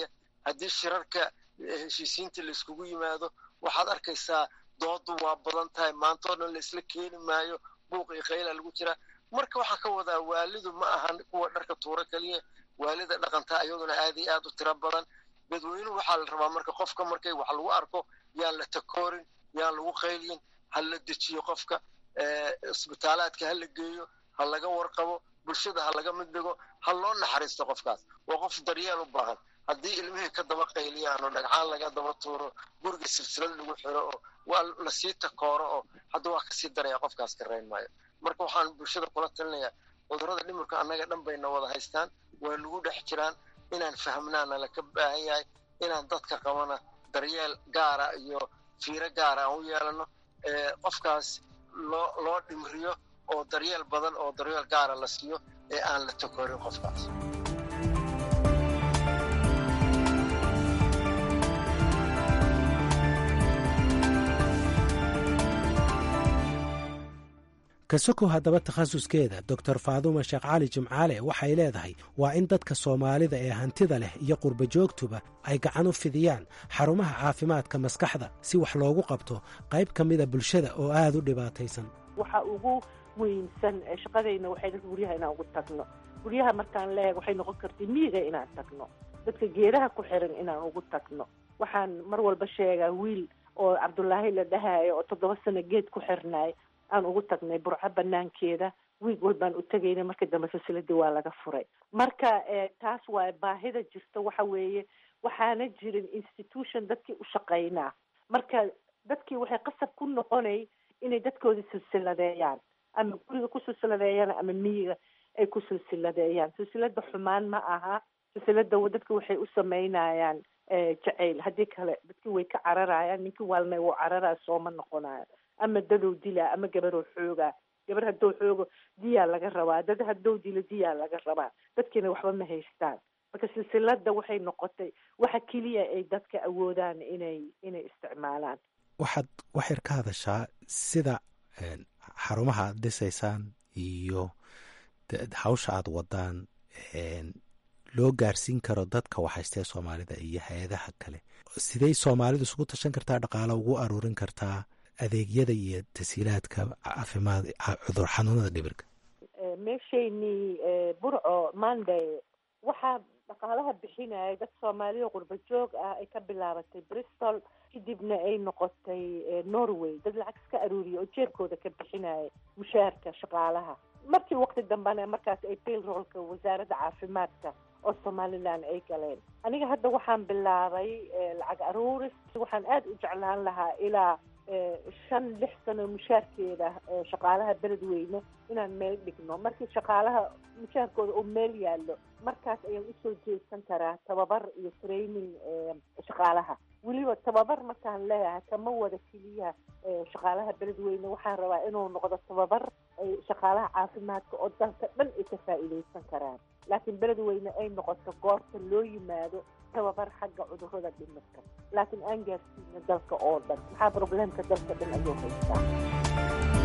haddii shirarka heshiisiinta layskugu yimaado waxaad arkaysaa doodu waa badan tahay maantoo dhan laisla keeni maayo buuq iyo khayla lagu jiraa marka waxaa ka wadaa waalidu ma ahan kuwa dharka tuuro keliya waalida dhaqantaa iyaduna aad iyo aad u tiro badan dadweynuhu waxaa la rabaa marka qofka markay wax lagu arko yaan la takoorin yaan lagu qaylyin ha la dejiyo qofka isbitaalaadka ha la geeyo ha laga warqabo bulshada ha laga mid dhigo ha loo naxariisto qofkaas waa qof daryeel u baahan haddii ilmihii ka daba qayliyaan oo dhagcaan laga daba tuuro guriga silsilad lagu xiro oo waa lasii takooro oo hadda waa kasii daraya qofkaas ka rayn maayo marka waxaan bulshada kula talinayaa cudurrada dhimirka annaga dhan bayna wada haystaan waa nagu dhex jiraan inaan fahmnaana laka baahan yahay inaan dadka qabana daryeel gaara iyo fiiro gaara aan u yeelano qofkaas loo loo dhimriyo oo daryeel badan oo daryeel gaara la siiyo ee aan la takorin qofkaas kasokow haddaba takhasuskeeda doctor faaduuma sheekh cali jimcaale waxay leedahay waa in dadka soomaalida ee hantida leh iyo qurba joogtuba ay gacan u fidiyaan xarumaha caafimaadka maskaxda si wax loogu qabto qayb ka mida bulshada oo aad u dhibaataysan waxa ugu weynsan shaqadayna waxay dadka guryaha inaan ugu tagno guryaha markaan leeg waxay noqon kartay miyiga inaan tagno dadka geedaha ku xiran inaan ugu tagno waxaan mar walba sheegaa wiil oo cabdulaahi la dhahayo oo toddoba sano geed ku xirnaay aan ugu tagnay burco banaankeeda wiig walbaan u tegayna marka dambe silsiladii waa laga furay marka taas waa baahida jirta waxa weeye waxaana jirin institution dadkii u shaqaynaa marka dadkii waxay qasab ku noqonay inay dadkooda silsiladeeyaan ama guriga ku silsiladeeyaan ama miyiga ay ku silsiladeeyaan silsilada xumaan ma aha silsilada dadka waxay u sameynayaan jacayl haddii kale dadkii way ka cararayaan ninkii waalna wuu cararaya sooma noqonayo ama dadow dilaa ama gabaroo xoogaa gabar haddou xoogo diyaa laga rabaa dad haddou dilo diyaa laga rabaa dadkiina waxba ma haystaan marka silsilada waxay noqotay waxa keliya ay dadka awoodaan inay inay isticmaalaan waxaad waxyar ka hadashaa sida xarumaha aad dhisaysaan iyo hawsha aad wadaan loo gaarsiin karo dadka waxhaystee soomaalida iyo hay-adaha kale sidey soomaalidu isugu tashan kartaa dhaqaalo ugu aruurin kartaa adeegyada iyo tasiilaadka caafimaad cudur xanuunada dhibirka meeshaynii burco monday waxaa dhaqaalaha bixinaya dad soomaaliya qurba joog ah ay ka bilaabatay bristol kadibna ay noqotay norway dad lacag iska aruuriya oo jeebkooda ka bixinaya mushaarka shaqaalaha markii waqti dambena markaas ay bailroolka wasaaradda caafimaadka oo somalilan ay galeen aniga hadda waxaan bilaabay lacag aruuris waxaan aada u jeclaan lahaa ilaa shan lix sano mushaarkeeda shaqaalaha beledweyne inaan meel dhigno markii shaqaalaha mushaarkooda oo meel yaallo markaas ayaan usoo jeedsan karaa tababar iyo training shaqaalaha weliba tababar markaan leeyahay kama wada keliya shaqaalaha beledweyne waxaan rabaa inuu noqdo tababar shaqaalaha caafimaadka oo dalka dhan ay ka faa'iidaysan karaan laakiin beledweyne ay noqoto goorta loo yimaado tababar xagga cudurrada dhimirka laakiin aan gaarsiina dalka oo dhan maxaa probleemka dalka dhan ayuu haystaa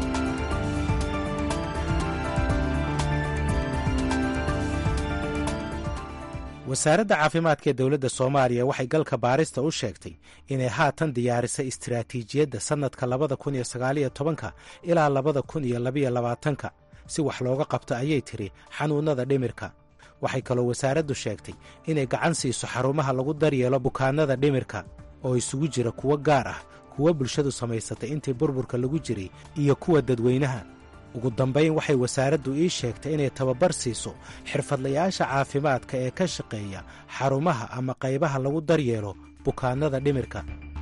wasaaradda caafimaadka ee dowladda soomaaliya waxay galka baarista u sheegtay inay haatan diyaarisay istiraatiijiyadda sannadka labada kun iyo sagaaliyo tobanka ilaa labada kun iyo labiyo labaatanka si wax looga qabto ayay tidhi xanuunnada dhimirka waxay kaloo wasaaraddu sheegtay inay gacan siiso xarumaha lagu daryeelo bukaannada dhimirka oo isugu jira kuwo gaar ah kuwo bulshadu samaysatay intii burburka lagu jiray iyo kuwa dadweynaha ugu dambayn waxay wasaaraddu ii sheegtay inay tababar siiso xirfadlayaasha caafimaadka ee ka shaqeeya xarumaha ama qaybaha lagu daryeelo bukaannada dhimirka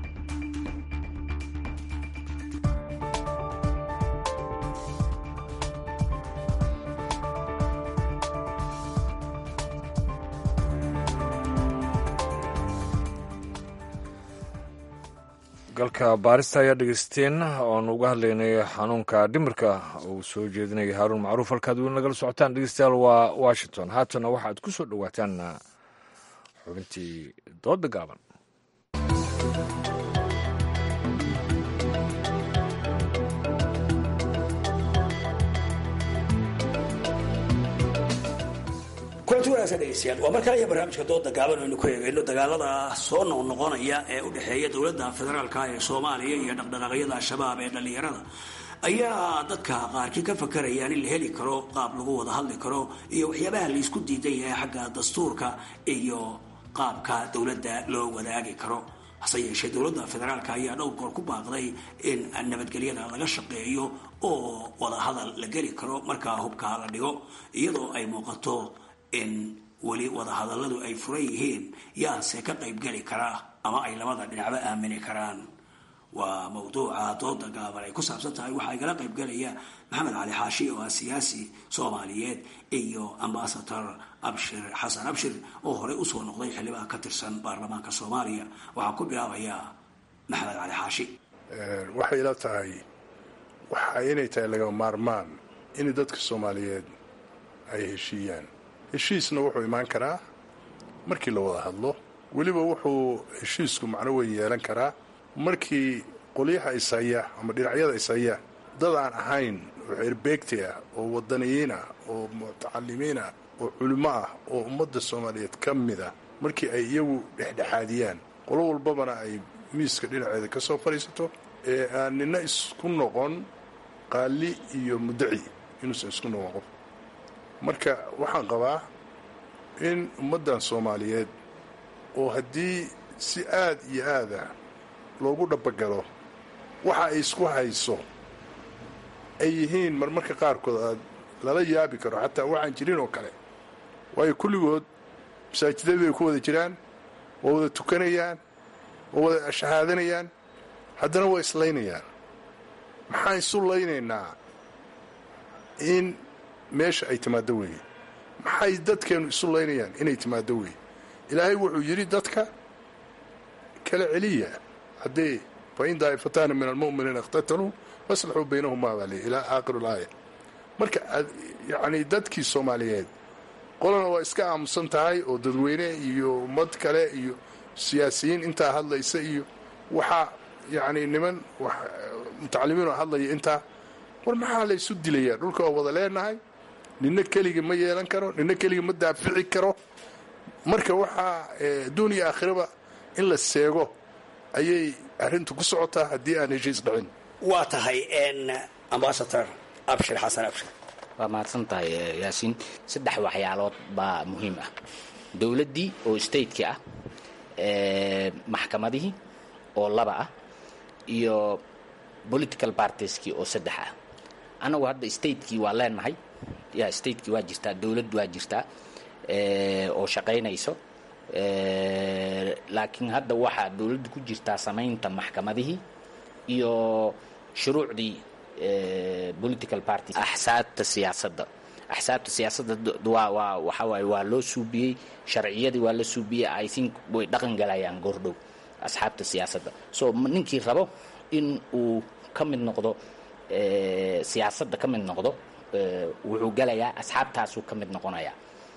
galka baarista ayaa dhegeysteen oonu uga hadlaynay xanuunka dhimirka uu soo jeedinaya haaruun macruuf halkaad weli nagala socotaan dhegeystayaal waa washington haatana waxaad ku soo dhowaataan xubintii dooda gaaban kulanti wanaagsan dhegeystayaal waa mar kale iyo barnaamijka dooda gaaban aynu ku eegayno dagaalada soo noqnoqonaya ee u dhexeeya dowladda federaalka ee soomaaliya iyo dhaqdhaqaaqyada al-shabaab ee dhallinyarada ayaa dadka qaarkii ka fakarayaan in la heli karo qaab lagu wada hadli karo iyo waxyaabaha laysku diidan yahay xagga dastuurka iyo qaabka dowladda loo wadaagi karo hase yeeshee dowladda federaalka ayaa dhowr goor ku baaqday in nabadgelyada laga shaqeeyo oo wadahadal la geli karo markaa hubka la dhigo iyadoo ay muuqato in weli wadahadalladu ay furan yihiin yaase ka qaybgeli karaa ama ay labada dhinacba aamini karaan waa mawduuca dooda gaaban ay ku saabsan tahay waxaa igala qaybgelaya maxamed cali xaashi oo ah siyaasi soomaaliyeed iyo ambasador abshir xasan abshir oo horey usoo noqday xildhibaan ka tirsan baarlamaanka soomaaliya waxaa ku bilaabayaa maxamed cali xaashi waxay ila tahay waxa inay tahay laga maarmaan in dadka soomaaliyeed ay heshiiyaan heshiisna wuxuu imaan karaa markii la wada hadlo weliba wuxuu heshiisku macno weyn yeelan karaa markii qolyaha ishaya ama dhinacyada ishaya dad aan ahayn oo xerbeegti ah oo wadaniyiin ah oo mutacalimiin ah oo culimo ah oo ummadda soomaaliyeed ka mid ah markii ay iyagu dhexdhexaadiyaan qolo walbabana ay miiska dhinaceeda ka soo fadhiisato ee aan nina isku noqon qaali iyo muddaci inuusan isku noqon qof marka waxaan qabaa in ummaddan soomaaliyeed oo haddii si aad iyo aada loogu dhabagalo waxa ay isku hayso ay yihiin marmarka qaarkood aad lala yaabi karo xataa waxaan jirin oo kale waayo kulligood masaajidadii bay ku wada jiraan waa wada tukanayaan waa wada shahaadanayaan haddana waa islaynayaan maxaan isu laynaynaa in meesha ay timaaddo weeye maxay dadkeennu isu laynayaan inay timaaddo weeye ilaahay wuxuu yidhi dadka kala celiya haddee fain daa'ifataani min almu'miniina ikhtataluu faslaxuu baynahumaa baa ley ilaa aakhir laaya marka yacnii dadkii soomaaliyeed qolana waa iska aamusan tahay oo dadweyne iyo ummad kale iyo siyaasiyiin intaa hadlaysa iyo waxaa yacnii niman mutacalimiinoo hadlaya intaa war maxaa la ysu dilayaa dhulka waa wada leenahay nina keligii ma yeelan karo nina keligii ma daafici karo marka waxaa adduun iyo aakhiraba in la seego ayay arrintu ku socotaa haddii aan heshiis dhicin waa tahay ambasador abshir xasan abshir waa mahadsan tahay yaasiin saddex waxyaalood baa muhiim ah dowladdii oo stateki ah maxkamadihii oo laba ah iyo political partieskii oo saddex ah annagu hadda statekii waa leenahay ya statekii waa jirtaa dowladd waa jirtaa oo shaqaynayso laakiin hadda waxaa dowladda ku jirtaa samaynta maxkamadihii iyo shuruucdii political party axsaabta siyaasadda axsaabta siyaasadda waa waa waxa waaye waa loo suubiyey sharciyadii waa la suubiyey i think way dhaqan galayaan goordhow asxaabta siyaasadda so ninkii rabo in uu ka mid noqdo siyaasadda ka mid noqdo wuxuu galayaa asxaabtaasuu ka mid noqonayaa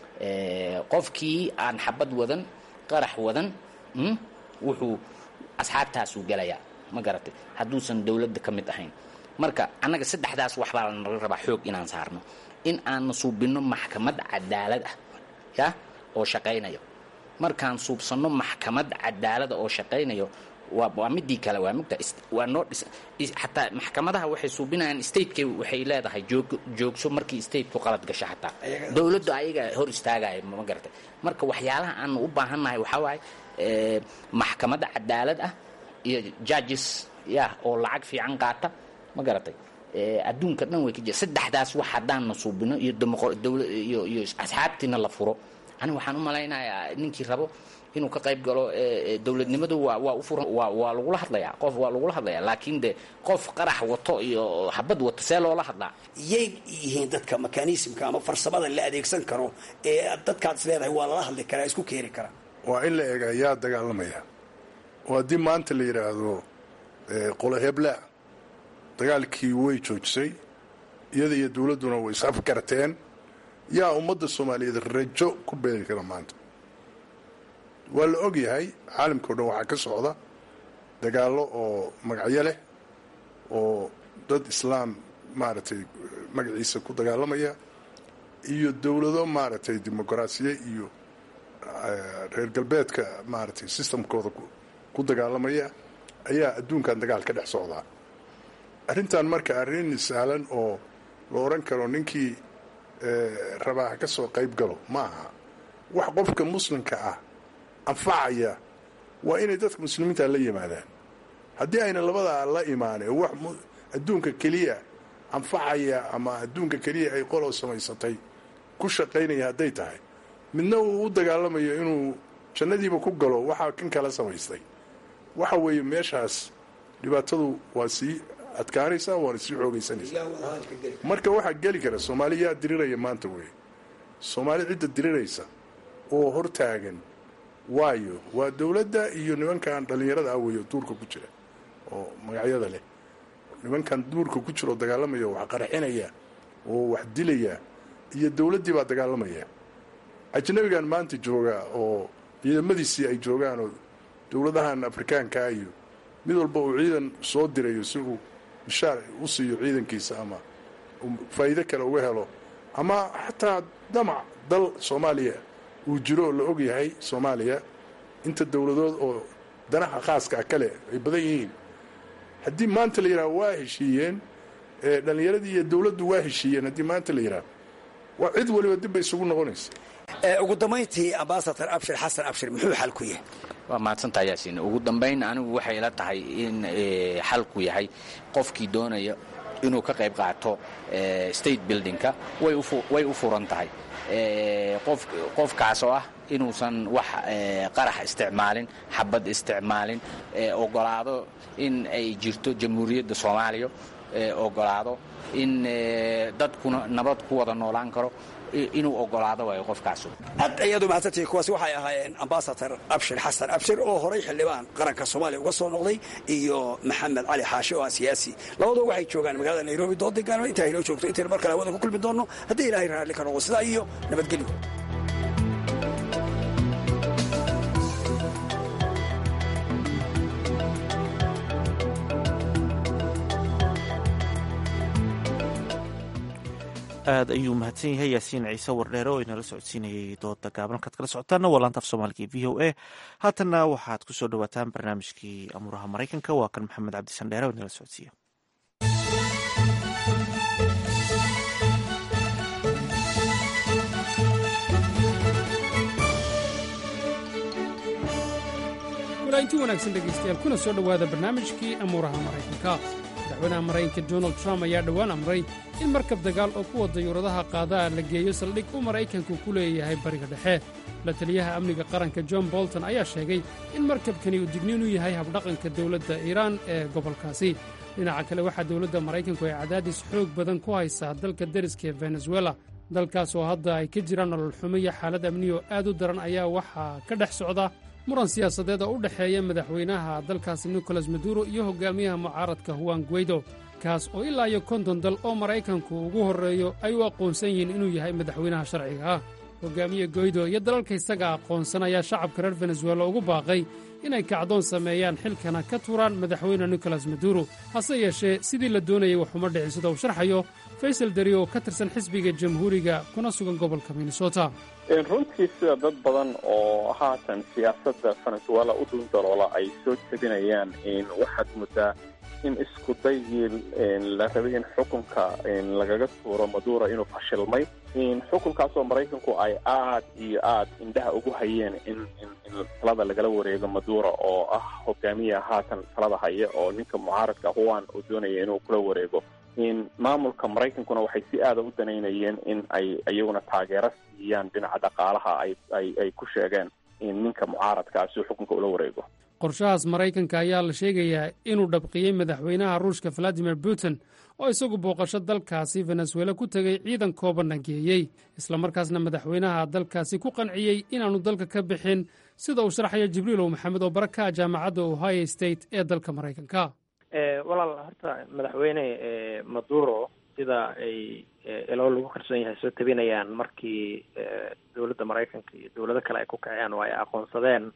qofkii aan xabad wadan qarax wadan wuxuu asxaabtaasuu galayaa ma garatay hadduusan dowladda ka mid ahayn marka annaga saddexdaas waxbaa nala rabaa xoog inaan saarno in aan suubinno maxkamad cadaalad ah ya oo shaqaynayo markaan suubsanno maxkamad cadaalada oo shaqaynayo waa midii kale waa mugta waa noo dhis xataa maxkamadaha waxay suubinayaan stateka waxay leedahay joog joogso markii stateku qalad gasho xataa dowladdu ayaga hor istaagaya ma garatay marka waxyaalaha aan u baahannahay waxaa waaye maxkamad cadaalad ah iyo judges ya oo lacag fiican qaata ma garatay adduunka dhan way ka jira saddexdaas wax haddaanna suubino iyo iyo iyo asxaabtiina la furo aniga waxaan u malaynayaa ninkii rabo inuu ka qayb galo dowladnimadu waa waa u furan waa waa lagula hadlayaa qof waa lagula hadlayaa laakiin de qof qarax wato iyo xabad wato see loola hadlaa yay yihiin dadka mekanismka ama farsamada la adeegsan karo ee dadkaad is leedahay waa lala hadli karaa isku keeni karaa waa in la eega yaa dagaalamaya oo haddii maanta la yidhaahdo qolo hebla dagaalkii way joojisay iyada iyo dowladduna way isafgarteen yaa ummadda soomaaliyeed rajo ku beeri kara maanta waa la og yahay caalamka o dhan waxaa ka socda dagaallo oo magacyo leh oo dad islaam maaragtay magaciisa ku dagaalamaya iyo dowlado maaragtay dimuqraasiye iyo reer galbeedka maaragtay sistamkooda ku dagaalamaya ayaa adduunkan dagaal ka dhex socdaa arrintan marka arrin sahlan oo la odhan karo ninkii rabaa ka soo qayb galo ma aha wax qofka muslimka ah anfacaya waa inay dadka muslimiinta la yimaadaan haddii ayna labadaa la imaanin wax adduunka keliya anfacaya ama adduunka keliya ay qoloo samaysatay ku shaqaynaya hadday tahay midna uu u dagaalamayo inuu jannadiiba ku galo waxaa kan kala samaystay waxa weeye meeshaas dhibaatadu waa sii adkaanaysaa waana sii xoogaysanaysaa marka waxaa geli kara soomaali yaa diriraya maanta wey soomaali cidda diriraysa oo hortaagan waayo waa dowladda iyo nimankan dhallinyarada ah weeyo duurka ku jira oo magacyada leh nimankan duurka ku jira oo dagaalamaya wax qarxinaya oo wax dilaya iyo dowladdii baa dagaalamaya ajnabigan maanta jooga oo ciidamadiisii ay joogaan oo dowladahan afrikaankaa iyo mid walba uu ciidan soo dirayo si uu bishaar u siiyo ciidankiisa ama faa'iido kale uga helo ama xataa damac dal soomaaliya uu jiro oo la og yahay soomaaliya inta dowladood oo danaha khaaska ah kale ay badan yihiin haddii maanta la yidhaha waa heshiiyeen dhallinyaradii iyo dowladdu waa heshiiyeen haddii maanta la yidhaha waa cid waliba dib bay isugu noqonaysa ugu dambayntii ambasador abshir xasan abshir muxuu xal ku yahay waa mahadsantaha yaasiin ugu dambayn anigu waxay ila tahay in xalku yahay qofkii doonaya inuu ka qayb qaato state buildingka way u furan tahay qofkaas oo ah inuusan wax qarax isticmaalin xabad isticmaalin ogolaado in ay jirto jamhuuriyadda soomaaliya ogolaado in dadkuna nabad ku wada noolaan karo inuu ogolaado waayo qofkaas aad ayaad u mahadsantihi kuwaasi waxay ahaayeen ambasador abshir xasan abshir oo horay xildhibaan qaranka soomaaliya uga soo noqday iyo maxamed cali xaashi oo ah siyaasi labadoo waxay joogaan magaalada nairobi dood degaano intaa inoo joogto intaynu mar kale hawada ku kulmi doonno haddii ilaahay raalli ka noqdo sidaa iyo nabadgelyo aad ayuu mahadsan yahay yaasiin ciise wardheere oo inala socodsiinayay dooda gaaban halkaad kala socotaana waa laanta af soomaaliga v o a haatanna waxaad ku soo dhawaataan barnaamijkii amuuraha maraykanka waa kan maxamed cabdisan dheere oo inala socodsiiya walainti wanaagsan dhegaystayaal kuna soo dhowaada barnaamijkii amuuraha maraykanka madaxweynaha maraykanka donald trump ayaa dhowaan amray in markab dagaal oo kuwa dayuuradaha qaadaa la geeyo saldhig uu maraykanku ku leeyahay bariga dhexe la taliyaha amniga qaranka john bolton ayaa sheegay in markabkani uu digniin u yahay habdhaqanka dowladda iiraan ee gobolkaasi dhinaca kale waxaa dowladda maraykanku ay cadaadis xoog badan ku haysaa dalka deriska ee venezuela dalkaas oo hadda ay ka jiraan nolol xumo iyo xaalad amniyo aad u daran ayaa waxaa ka dhex socda muran siyaasadeed oo u dhexeeya madaxweynaha dalkaasi nicolas maduro iyo hogaamiyaha mucaaradka huwan guweydo kaas oo ilaa iyo konton dal oo maraykanku ugu horreeyo ay u aqoonsan yihiin inuu yahay madaxweynaha sharciga ah hogaamiye goydo iyo dalalka isaga aqoonsan ayaa shacabka reer venezuela ugu baaqay inay kacdoon sameeyaan xilkana ka turaan madaxweyne nicolas maduro hase yeeshee sidii la doonayay waxuma dhicin sida uu sharxayo faysal dari oo ka tirsan xisbiga jamhuuriga kuna sugan gobolka minnesota runtii sida dad badan oo haatan siyaasadda venezuela u dhundaloola ay soo jebinayaan waxaad muddaa in isku daygii la rabay in xukunka lagaga tuuro maduro inuu fashilmay xukunkaasoo maraykanku ay aad iyo aad indhaha ugu hayeen in in talada lagala wareego maduro oo ah hogaamiya haatan talada haya oo ninka mucaaradka huwan uu doonaya inuu kula wareego maamulka maraykankuna waxay si aada u danaynayeen in ay iyaguna taageero siiyaan dhinaca dhaqaalaha ay ku sheegeen ninka mucaaradkaa si uu xukunka ula wareego qorshahaas maraykanka ayaa la sheegayaa inuu dhabqiyey madaxweynaha ruushka valadimir putin oo isagu booqasho dalkaasi venezuela ku tegey ciidan koobanna geeyey islamarkaasna madaxweynaha dalkaasi ku qanciyey inaannu dalka ka bixin sida uu sharxayo jibriilow maxamed oo baraka jaamacadda ohio state ee dalka maraykanka walaal horta madaxweyne maduro sida ay ilo lagu kalsoon yahay soo tabinayaan markii dowladda maraykanka iyo dowlado kale ay ku kaceen oo ay aqoonsadeen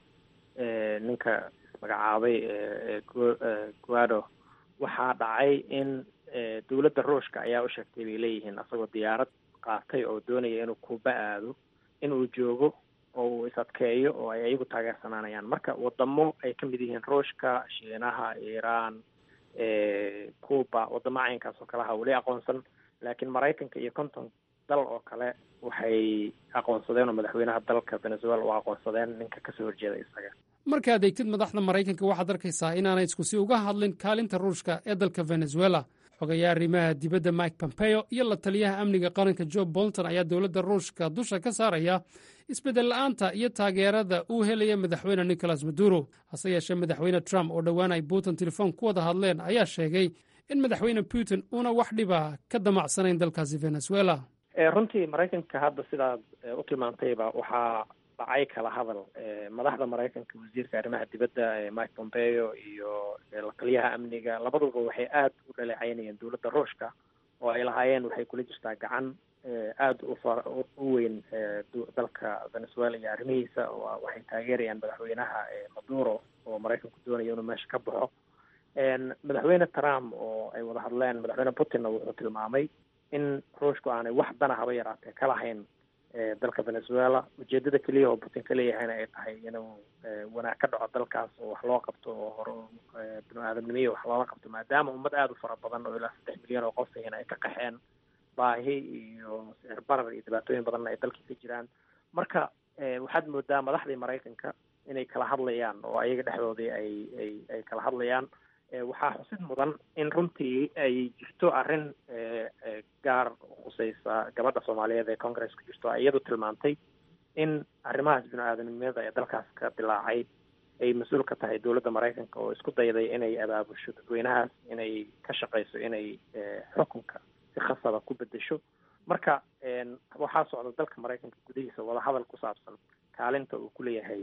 ninka ismagacaabay guado waxaa dhacay in dowladda ruushka ayaa u sheegtay bay leeyihiin asagoo diyaarad qaatay oo doonaya inuu kuuba aado inuu joogo oo uu is-adkeeyo oo ay ayagu taageersanaanayaan marka wadamo ay ka mid yihiin ruushka shiinaha iiraan cuba wadamo caynkaas oo kaleha weli aqoonsan laakiin maraykanka iyo konton dal oo kale waxay aqoonsadeen oo madaxweynaha dalka venezuela u aqoonsadeen ninka kasoo horjeeda isaga markaad eegtid madaxda maraykanka waxaad arkaysaa inaanay iskusi uga hadlin kaalinta ruushka ee dalka venezuela xogayaa arrimaha dibadda mike pompeo iyo la taliyaha amniga qaranka jo bolton ayaa dowladda ruushka dusha ka saaraya isbeddel la'aanta iyo taageerada uu helaya madaxweyne nicolas maduro hase yeeshee madaxweyne trump oo dhowaan ay putin telefoon ku wada hadleen ayaa sheegay in madaxweyne putin uuna wax dhiba ka damacsanayn dalkaasi venezuela runtii maraykanka hadda sidaad u tilmaantayba waxaa dhacay kala hadal madaxda maraykanka wasiirka arrimaha dibadda mike pompeo iyo la taliyaha amniga labaduba waxay aada u dhaleecaynayeen dowladda ruushka oo ay lahaayeen waxay kula jirtaa gacan aada u far u weyn dalka venezuela iyo arrimihiisa waxay taageerayaan madaxweynaha maduro oo maraykanku doonaya inuu meesha ka baxo madaxweyne trump oo ay wada hadleen madaxweyne putinna wuxuu tilmaamay in ruushku aanay wax dana haba yaraatee ka lahayn dalka venezuela ujeedada keliya oo putin ka leeyahayna ay tahay inuu wanaag ka dhaco dalkaas oo wax loo qabto oo hore binu aadamnimiya wax loola qabto maadaama ummad aada u fara badan oo ilaa saddex milyan oo qof ahina ay ka qaxeen baahi iyo sicir barar iyo dhibaatooyin badanna ay dalkii ka jiraan marka waxaad moodaa madaxdii maraykanka inay kala hadlayaan oo ayaga dhexdoodii ay ay ay kala hadlayaan waxaa xusid mudan in runtii ay jirto arrin gaar khuseysa gabadha soomaaliyeed ee congresska jirto iyadu tilmaantay in arrimahaas binu aadamnimada ee dalkaas ka dilaacay ay mas-uul ka tahay dowladda maraykanka oo isku dayday inay abaabusho dadweynahaas inay ka shaqeyso inay xukunka si khasaba ku bedesho marka waxaa socda dalka maraykanka gudihiisa wadahadal ku saabsan kaalinta uu ku leeyahay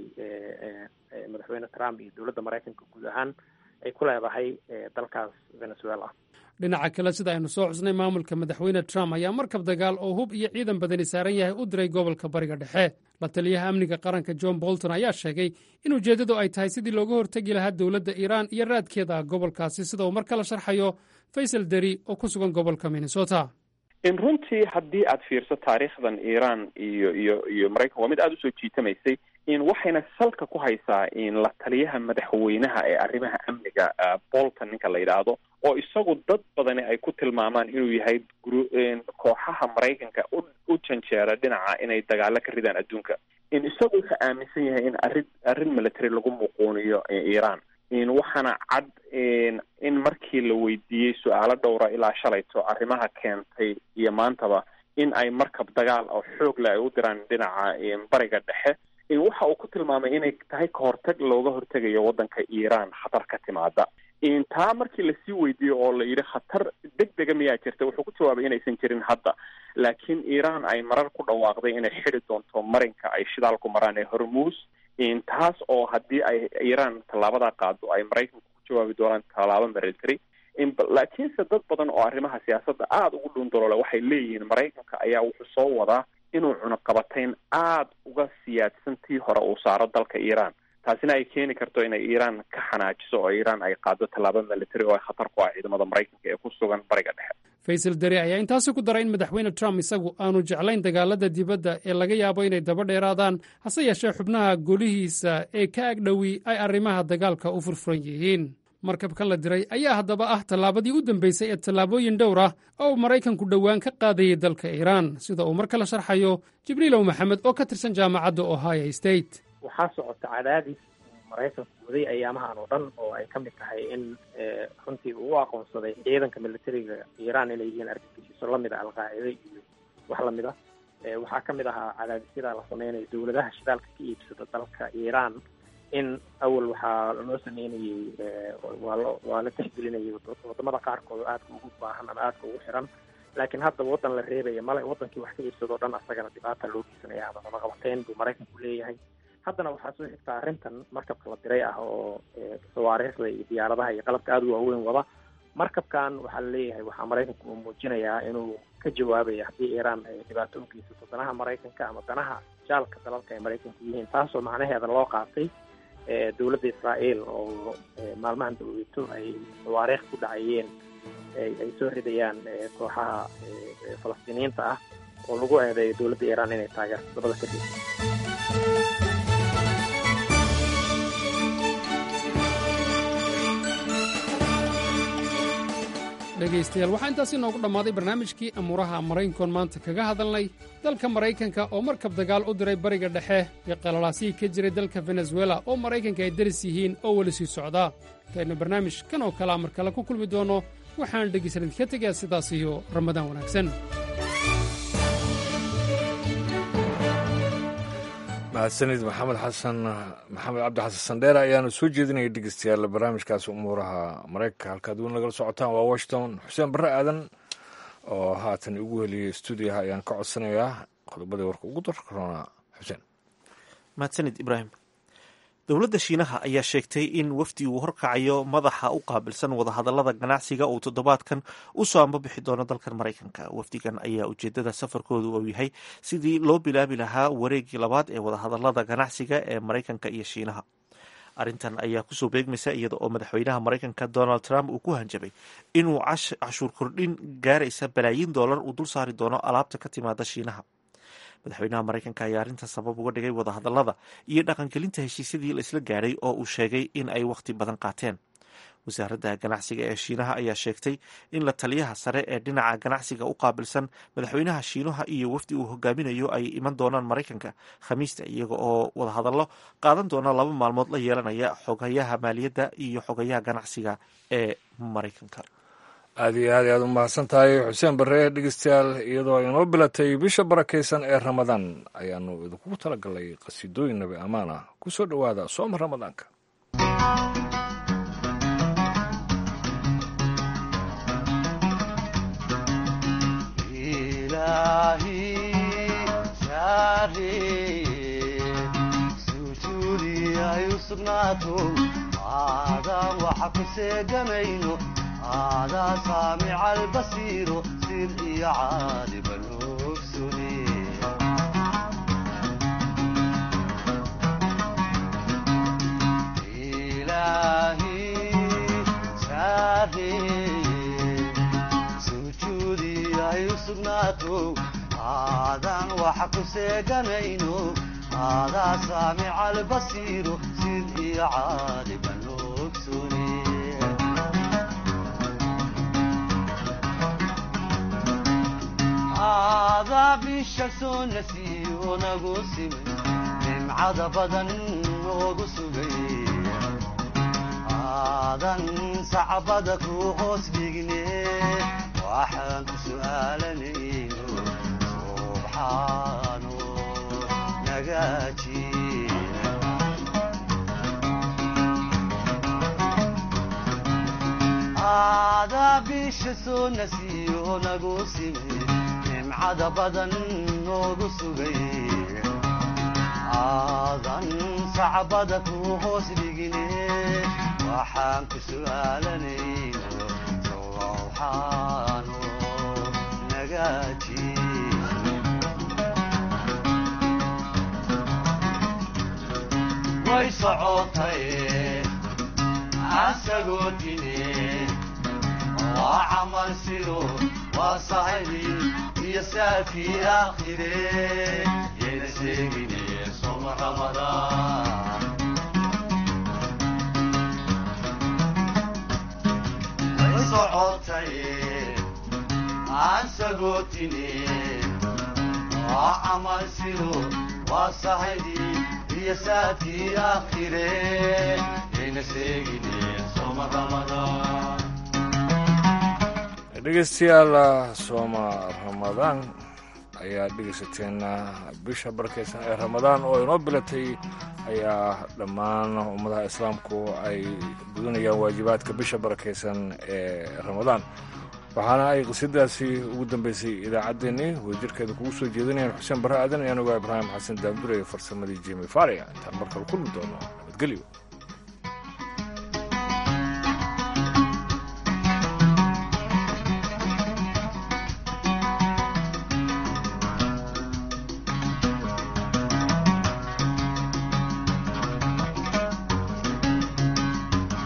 madaxweyne trump iyo dowladda maraykanka guud ahaan ay ku leedahay dalkaas venezuela dhinaca kale sida aynu soo xusnay maamulka madaxweyne trump ayaa markab dagaal oo hub iyo ciidan badani saaran yahay u diray gobolka bariga dhexe la taliyaha amniga qaranka john bolton ayaa sheegay in ujeeddadu ay tahay sidii looga hortegi lahaa dowladda iiraan iyo raadkeeda gobolkaasi sida uu mar kale sharxayo faysal deri oo ku sugan gobolka minnesota in runtii haddii aad fiirso taariikhdan iiraan iyo iyo iyo maraykan waa mid aada usoo jiitamaysay in waxayna salka ku haysaa in la taliyaha madaxweynaha ee arrimaha amniga bolton ninka la yidhaahdo oo isagu dad badani ay ku tilmaamaan inuu yahay gru kooxaha maraykanka u u janjeera dhinaca inay dagaalo ka ridaan adduunka in isagu wuxuu aaminsan yahay in arrin arrin military lagu muquuniyo iiraan in waxaana cad in markii la weydiiyey su-aalo dhowra ilaa shalayto arrimaha keentay iyo maantaba in ay markab dagaal oo xoog leh ay u diraan dhinaca bariga dhexe waxa uu ku tilmaamay inay tahay kahortag looga hortegayo waddanka iiraan khatar ka timaada taa markii lasii weydiiyo oo la yidhi khatar deg dega miyaa jirta wuxuu ku jawaabay inaysan jirin hadda laakiin iiraan ay marar ku dhawaaqday inay xidi doonto marinka ay shidaalku maraan ee hormuus taas oo haddii ay iiraan tallaabadaa qaado ay maraykanku ku jawaabi doonaan tallaabo military laakiinse dad badan oo arrimaha siyaasadda aada ugu dhuundaloole waxay leeyihiin maraykanka ayaa wuxuu soo wadaa inuu cunaqabatayn aada uga siyaadsan tii hore uu saaro dalka iiraan taasina ay keeni karto inay iiraan ka xanaajiso oo iiraan ay qaado tallaabo military oo ay khatar ku ah ciidamada maraykanka ee ku sugan bariga dhexe faysal deri ayaa intaasi ku daray in madaxweyne trump isagu aanu jeclayn dagaalada dibadda ee laga yaabo inay daba dheeraadaan hase yeeshee xubnaha golihiisa ee ka agdhowi ay arrimaha dagaalka u furfuran yihiin markabkan la diray ayaa haddaba ah tallaabadii u dambeysay ee tallaabooyin dhowr ah oo uu maraykanku dhowaan ka qaadayay dalka iiraan sida uu mar kale sharxayo jibriilow maxamed oo ka tirsan jaamacadda ohio state waxaa socota cadaadis maraykanku waday ayaamahan oo dhan oo ay ka mid tahay in runtii uu u aqoonsaday ciidanka militariga iiraan inay yihiin argagixiso lamid a alqaacida iyo wax lamid ah waxaa ka mid ahaa cadaadisyada la sameynayo dowladaha shidaalka ka iibsada dalka iiraan in awal waxaa loo sameynayey waa lo waa la tixgelinayay wadamada qaarkood oo aadka ugu baahan ama aadka ugu xiran laakiin hadda waddan la reebaya male wadankii wax ka iibsadoo dhan asagana dhibaata loo geysanaya ama cunaqabateyn buu maraykanku leeyahay haddana waxaa soo xigtaa arrintan markabka la diray ah oo sawaariikhda iyo diyaaradaha iyo qalabka aada u waaweyn wada markabkan waxaa la leeyahay waxaa maraykanku uu muujinayaa inuu ka jawaabaya haddii iiraan ay dhibaato u geysato danaha maraykanka ama danaha jaalka dalalka ay maraykanku yihiin taasoo macnaheeda loo qaatay dowladda israa'iil oo maalmahan daweyto ay sawaariikh ku dhacayeen ay soo ridayaan kooxaha falastiiniyiinta ah oo lagu eedeeyo dowladda iiraan inay taageerto dabada kadib dhegaystayaal waxaa intaasi noogu dhammaaday barnaamijkii amuuraha maraykankoon maanta kaga hadalnay dalka maraykanka oo markab dagaal u diray bariga dhexe iyo qalalaasihii ka jiray dalka venezuela oo maraykanka ay daris yihiin oo weli sii socdaa intaynu barnaamij kan oo kalea mar kale ku kulmi doonno waxaan dhegaysan idinka tegayaa sidaas iyo ramadaan wanaagsan mahadsanid maxamed xasan maxamed cabdi xasan sandheere ayaanu soo jeedinaya dhegeystayaal barnaamijkaasi umuuraha maraykanka halkaad weli nagala socotaan waa washington xuseen barre aadan oo haatan igu heliyey stuudiyaha ayaan ka codsanayaa qodobadii warka ugu darroona xuseen mahadsanid ibraahim dowladda shiinaha ayaa sheegtay in wafdi uu horkacayo madaxa u qaabilsan wadahadalada ganacsiga uu toddobaadkan u soo ambabixi doono dalkan maraykanka wafdigan ayaa ujeedada safarkoodu uu yahay sidii loo bilaabi lahaa wareegii labaad ee wadahadalada ganacsiga ee maraykanka iyo shiinaha arrintan ayaa kusoo beegmaysa iyada oo madaxweynaha maraykanka donald trump uu ku hanjabay inuu cashuur kordhin gaaraysa balaayiin doolar uu dul saari doono alaabta ka timaada shiinaha madaxweynaha maraykanka ayaa arrintan sabab uga dhigay wadahadalada iyo dhaqangelinta heshiisyadii la isla gaadhay oo uu sheegay in ay wakhti badan qaateen wasaaradda ganacsiga ee shiinaha ayaa sheegtay in la taliyaha sare ee dhinaca ganacsiga u qaabilsan madaxweynaha shiinaha iyo wafdi uu hogaaminayo ay iman doonaan maraykanka khamiista iyaga oo wadahadallo qaadan doona laba maalmood la yeelanaya xogayaha maaliyadda iyo xogayaha ganacsiga ee maraykanka aad iyo aad ayaad u mahadsan tahay xuseen barre dhegeystayaal iyadoo inoo bilatay bisha barakaysan ee ramadaan ayaanu idinkugu talagalnay qasiidooyin nabi ammaan ah ku soo dhowaada sooma ramadaanka هذا سامع البصير سر يا عالم الأكسني إلهي شاهي سجودي يسقناتو هذا وحق سيقنينو هذا سامع البصير سر يا عالم الأكسني هذا بالشمس نسيو نقسم من عذبدا وقسمي هذا صعبدك وقوس بيقني واحد سؤالني سبحانه نقاتي هذا بالشمس نسيو نقسم nimcada badan noogu sugay aadan sacbada ku hoos dhigine waxaan ku su'aalanayno sowxaano nagaaji way socotay asagoo dine waa camal sido waa sahibi iyo saafii aakhire yayna sheegine soma ramadaan way socotay aan sagootine waa camal sido waa sahidi iyo saafii aakhire yayna sheegine soma ramadaan dhegeystayaal sooma ramadaan ayaa dhegeysateen bisha barkaysan ee ramadaan oo inoo bilatay ayaa dhammaan ummadaha islaamku ay gudanayaan waajibaadka bisha barakaysan ee ramadaan waxaana ay qisadaasi ugu dambeysay idaacaddeenii wadajirkeeda kugu soo jeedinayaan xuseen barre aadan ayaan ogaa ibraahim xasan daandure farsamadii jimi faria intaan markale kulmi doono nabadgelyo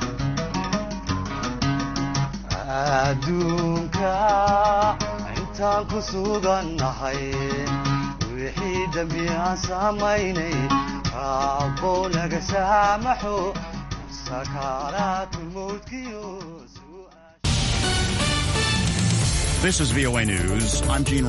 adduunka inta baan ku sugannahay wixii dembi aan samaynay raabbow naga saamaxo sakaaraatu mawdkiyo This is VOA News. I'm Gene